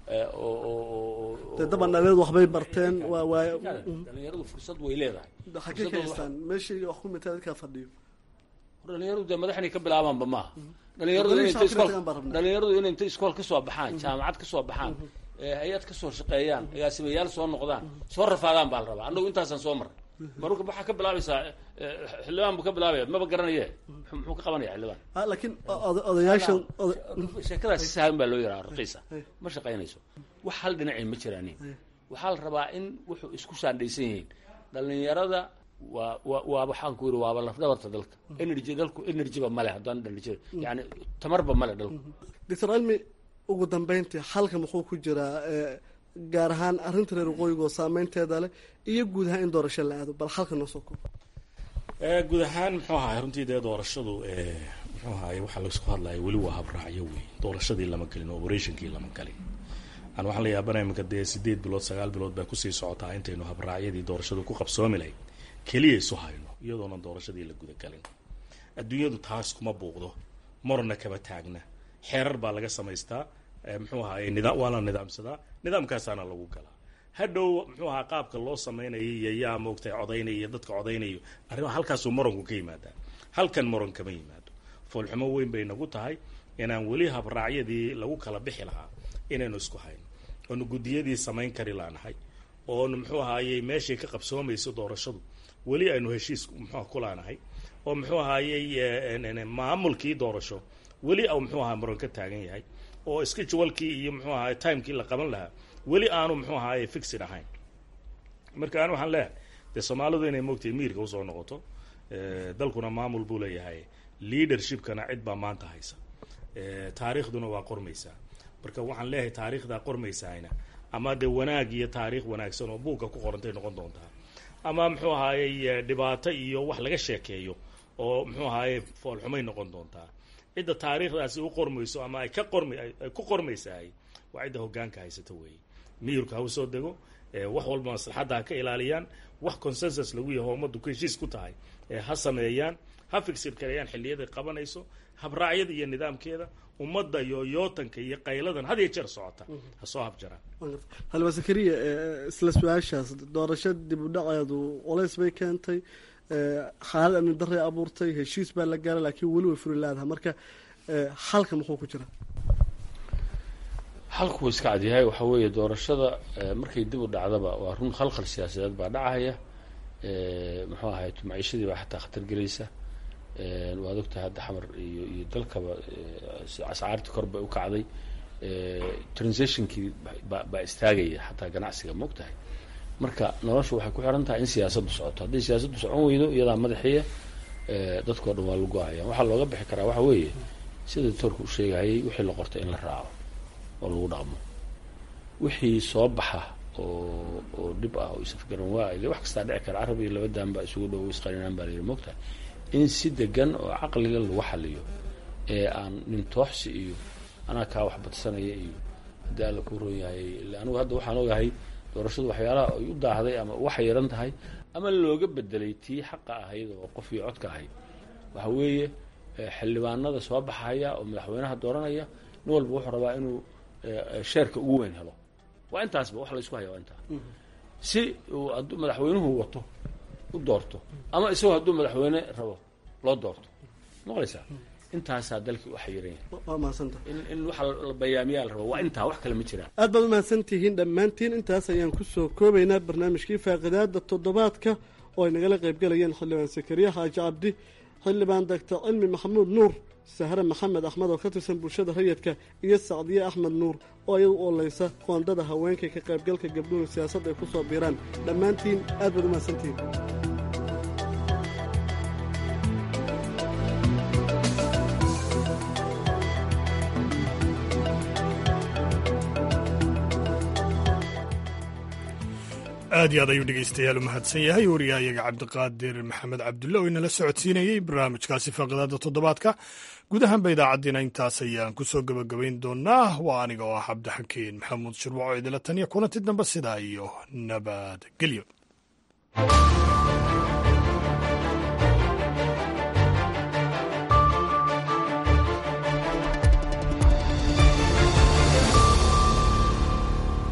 dee daban dhalinyaradu waxbay barteen waa waa dhalinyaradu fursad way leedahay xagee ka haystaan meeshii wax ku mitaa dadkaa fadhiyo dhalinyaradu dee madaxnay ka bilaabaanba maaha dhalinyaradu inay inta iskool dhalinyaradu inay inta iskool kasoo baxaan jaamacad kasoo baxaan hay-ad kasoo shaqeeyaan agaasimayaal soo noqdaan soo rafaadaan baa la rabaa annagu intaasaan soo marray marka waxaa ka bilaabaysaa xildhibaan buu ka bilaabaya maba garanaye muxuu ka qabanaya xildhibaan laakiin odayaashan sheekadaas si sahlan baa loo yaraa raqiisa ma shaqaynayso wax hal dhinacii ma jiraanin waxaa la rabaa in wuxuu isku saandhaysan yihiin dhalinyarada waa wa waa waxaan ku yidhi waaba lafdhabarta dalka energy dalku energyba male haddaan energy yani tamarba male dalku doctor cilmi ugu dambeyntii halka muxuu ku jiraa gaar ahaan arrinta reer waqooyiga oo saameynteeda leh iyo guud ahaan in doorasho la aado bal halka noo soo koob guud ahaan muxuu ahaay runtii dee doorashadu muxuu ahaay waxaa laisku hadlaya weli waa habraacyo wey doorashadii lama gelin operationkii lama galin aan waxaan la yaabanaya iminka dee sideed bilood sagaal bilood baa kusii socotaa intaynu habraacyadii doorashadu ku qabsoomi lahayd keliya isu hayno iyadoonan doorashadii la gudagalin adduunyadu taas kuma buuqdo marna kama taagna xeerar baa laga samaystaa muxuu ahaay nidaam waa la nidaamsadaa nidaamkaasaana lagu galaa hadhow muxuu ahaa qaabka loo samaynayo iyo yaa moogtay codaynaya iyo dadka codaynayo arrimaha halkaasuu moranku ka yimaadaa halkan moran kama yimaado foolxumo weyn bay nagu tahay inaan weli habraacyadii lagu kala bixi lahaa inaynu isku hayno oonu guddiyadii samayn kari laanahay oonu muxuu ahaayey meeshay ka qabsoomayso doorashadu weli aynu heshiis muxuu ku laanahay oo muxuu ahaayey maamulkii doorasho weli au muxuu ahaa moran ka taagan yahay oo schedulekii iyo muxuu ahaay timekii la qaban lahaa weli aanu muxuu ahaay fixid ahayn marka an waxaan leeyahay dee soomaalidu inay moogtahay miirka usoo noqoto dalkuna maamul buu leeyahay leadershipkana cid baa maanta haysa taariikhduna waa qormaysaa marka waxaan leeyahay taariikhdaa qormaysaayna ama dee wanaag iyo taariikh wanaagsan oo buugga ku qorantay noqon doontaa ama muxuu ahaayey dhibaato iyo wax laga sheekeeyo oo muxuu ahaayey foolxumay noqon doontaa cidda taariikhdaasi u qormayso ama ay ka qorm ay ku qormaysahay waa cidda hoggaanka haysata weeye miyurka ha u soo dego wax walba maslaxadda ha ka ilaaliyaan wax consensus lagu yaho ummaddu ku heshiis ku tahay ha sameeyaan ha figsir kareeyaan xilliyaday qabanayso habraacyada iyo nidaamkeeda ummadda iyo yootanka iyo qayladan had iyo jeer socota ha soo habjaraan halba zakariya isla su-aashaas doorasho dib u dhaceedu culays bay keentay xaalad amni daray abuurtay heshiis baa la gaaray laakiin weli way furi laadaha marka halka muxuu ku jira halku wuu iska cadyahay waxaa weeye doorashada markay dib u dhacdaba waa run khalkhal siyaasadeed baa dhacaya muxuu ahay maciishadii baa xataa khatar gelaysa waad ogtahay hadda xamar iyo iyo dalkaba ascaartii kor bay u kacday transitionkii ba baa istaagaya xataa ganacsiga ma og tahay marka noloshu waxay ku xiran tahay in siyaasaddu socoto hadday siyaasaddu socon weydo iyadaa madaxiya dadkao dhan waa lagu ahaya waxaa looga bixi karaa waxa weeye sida doctoorka u sheegayay wixii la qortay in la raaco oo lagu dhaqmo wixii soo baxa oo oo dhib ah oo isafgaran waa ile wax kastaa dhici kara carab iyo laba daan baa isugu dhow isqarinaan baa layidhi mogtahay in si degan oo caqliga lagu xaliyo ee aan nintooxsi iyo anaa kaa wax badsanaya iyo haddii alla ku ron yahay anigu hadda waxaan ogahay doorashadu waxyaalaha ay u daahday ama waxay yaran tahay ama looga bedelay tii xaqa ahayd oo qof iyo codka ahayd waxa weeye xildhibaanada soo baxaya oo madaxweynaha dooranaya nin walba wuxuu rabaa inuu sheerka ugu weyn helo waa intaasba wax laysku haya waa intaa si uu hadduu madaxweynuhu wato u doorto ama isagoo hadduu madaxweyne rabo loo doorto maqlaysaa intaasaa dalkii u xayiran yahay waa mahadsanta in in waxa la bayaamiyaa la rabo waa intaa wax kale ma jiraan aad baad umahadsantihiin dhammaantiin intaas ayaan kusoo koobaynaa barnaamijkii faaqidaada toddobaadka oo ay nagala qaybgalayeen xildhibaan sakariya xaaji cabdi xildhibaan doctor cilmi maxamuud nuur sahre maxamed axmed oo ka tirsan bulshada rayidka iyo sacdiye axmed nuur oo iyadu oolaysa qoondada haweenka ka qaybgalka gabdhuhu siyaasadda ay ku soo biiraan dhammaantiin aad baad umahadsantihiin aad iyo aad ayuu dhegeystayaal u mahadsan yahay wariyahayaga cabdiqaadir maxamed cabdulle oo inala socodsiinayey barnaamijkaasi faaqidaada toddobaadka guud ahaanba idaacaddiina intaas ayaan ku soo gebagabayn doonaa waa aniga oo ah cabdixakiin maxamuud shirwaco idila taniya kulanti dambe sidaa iyo nabadgelyo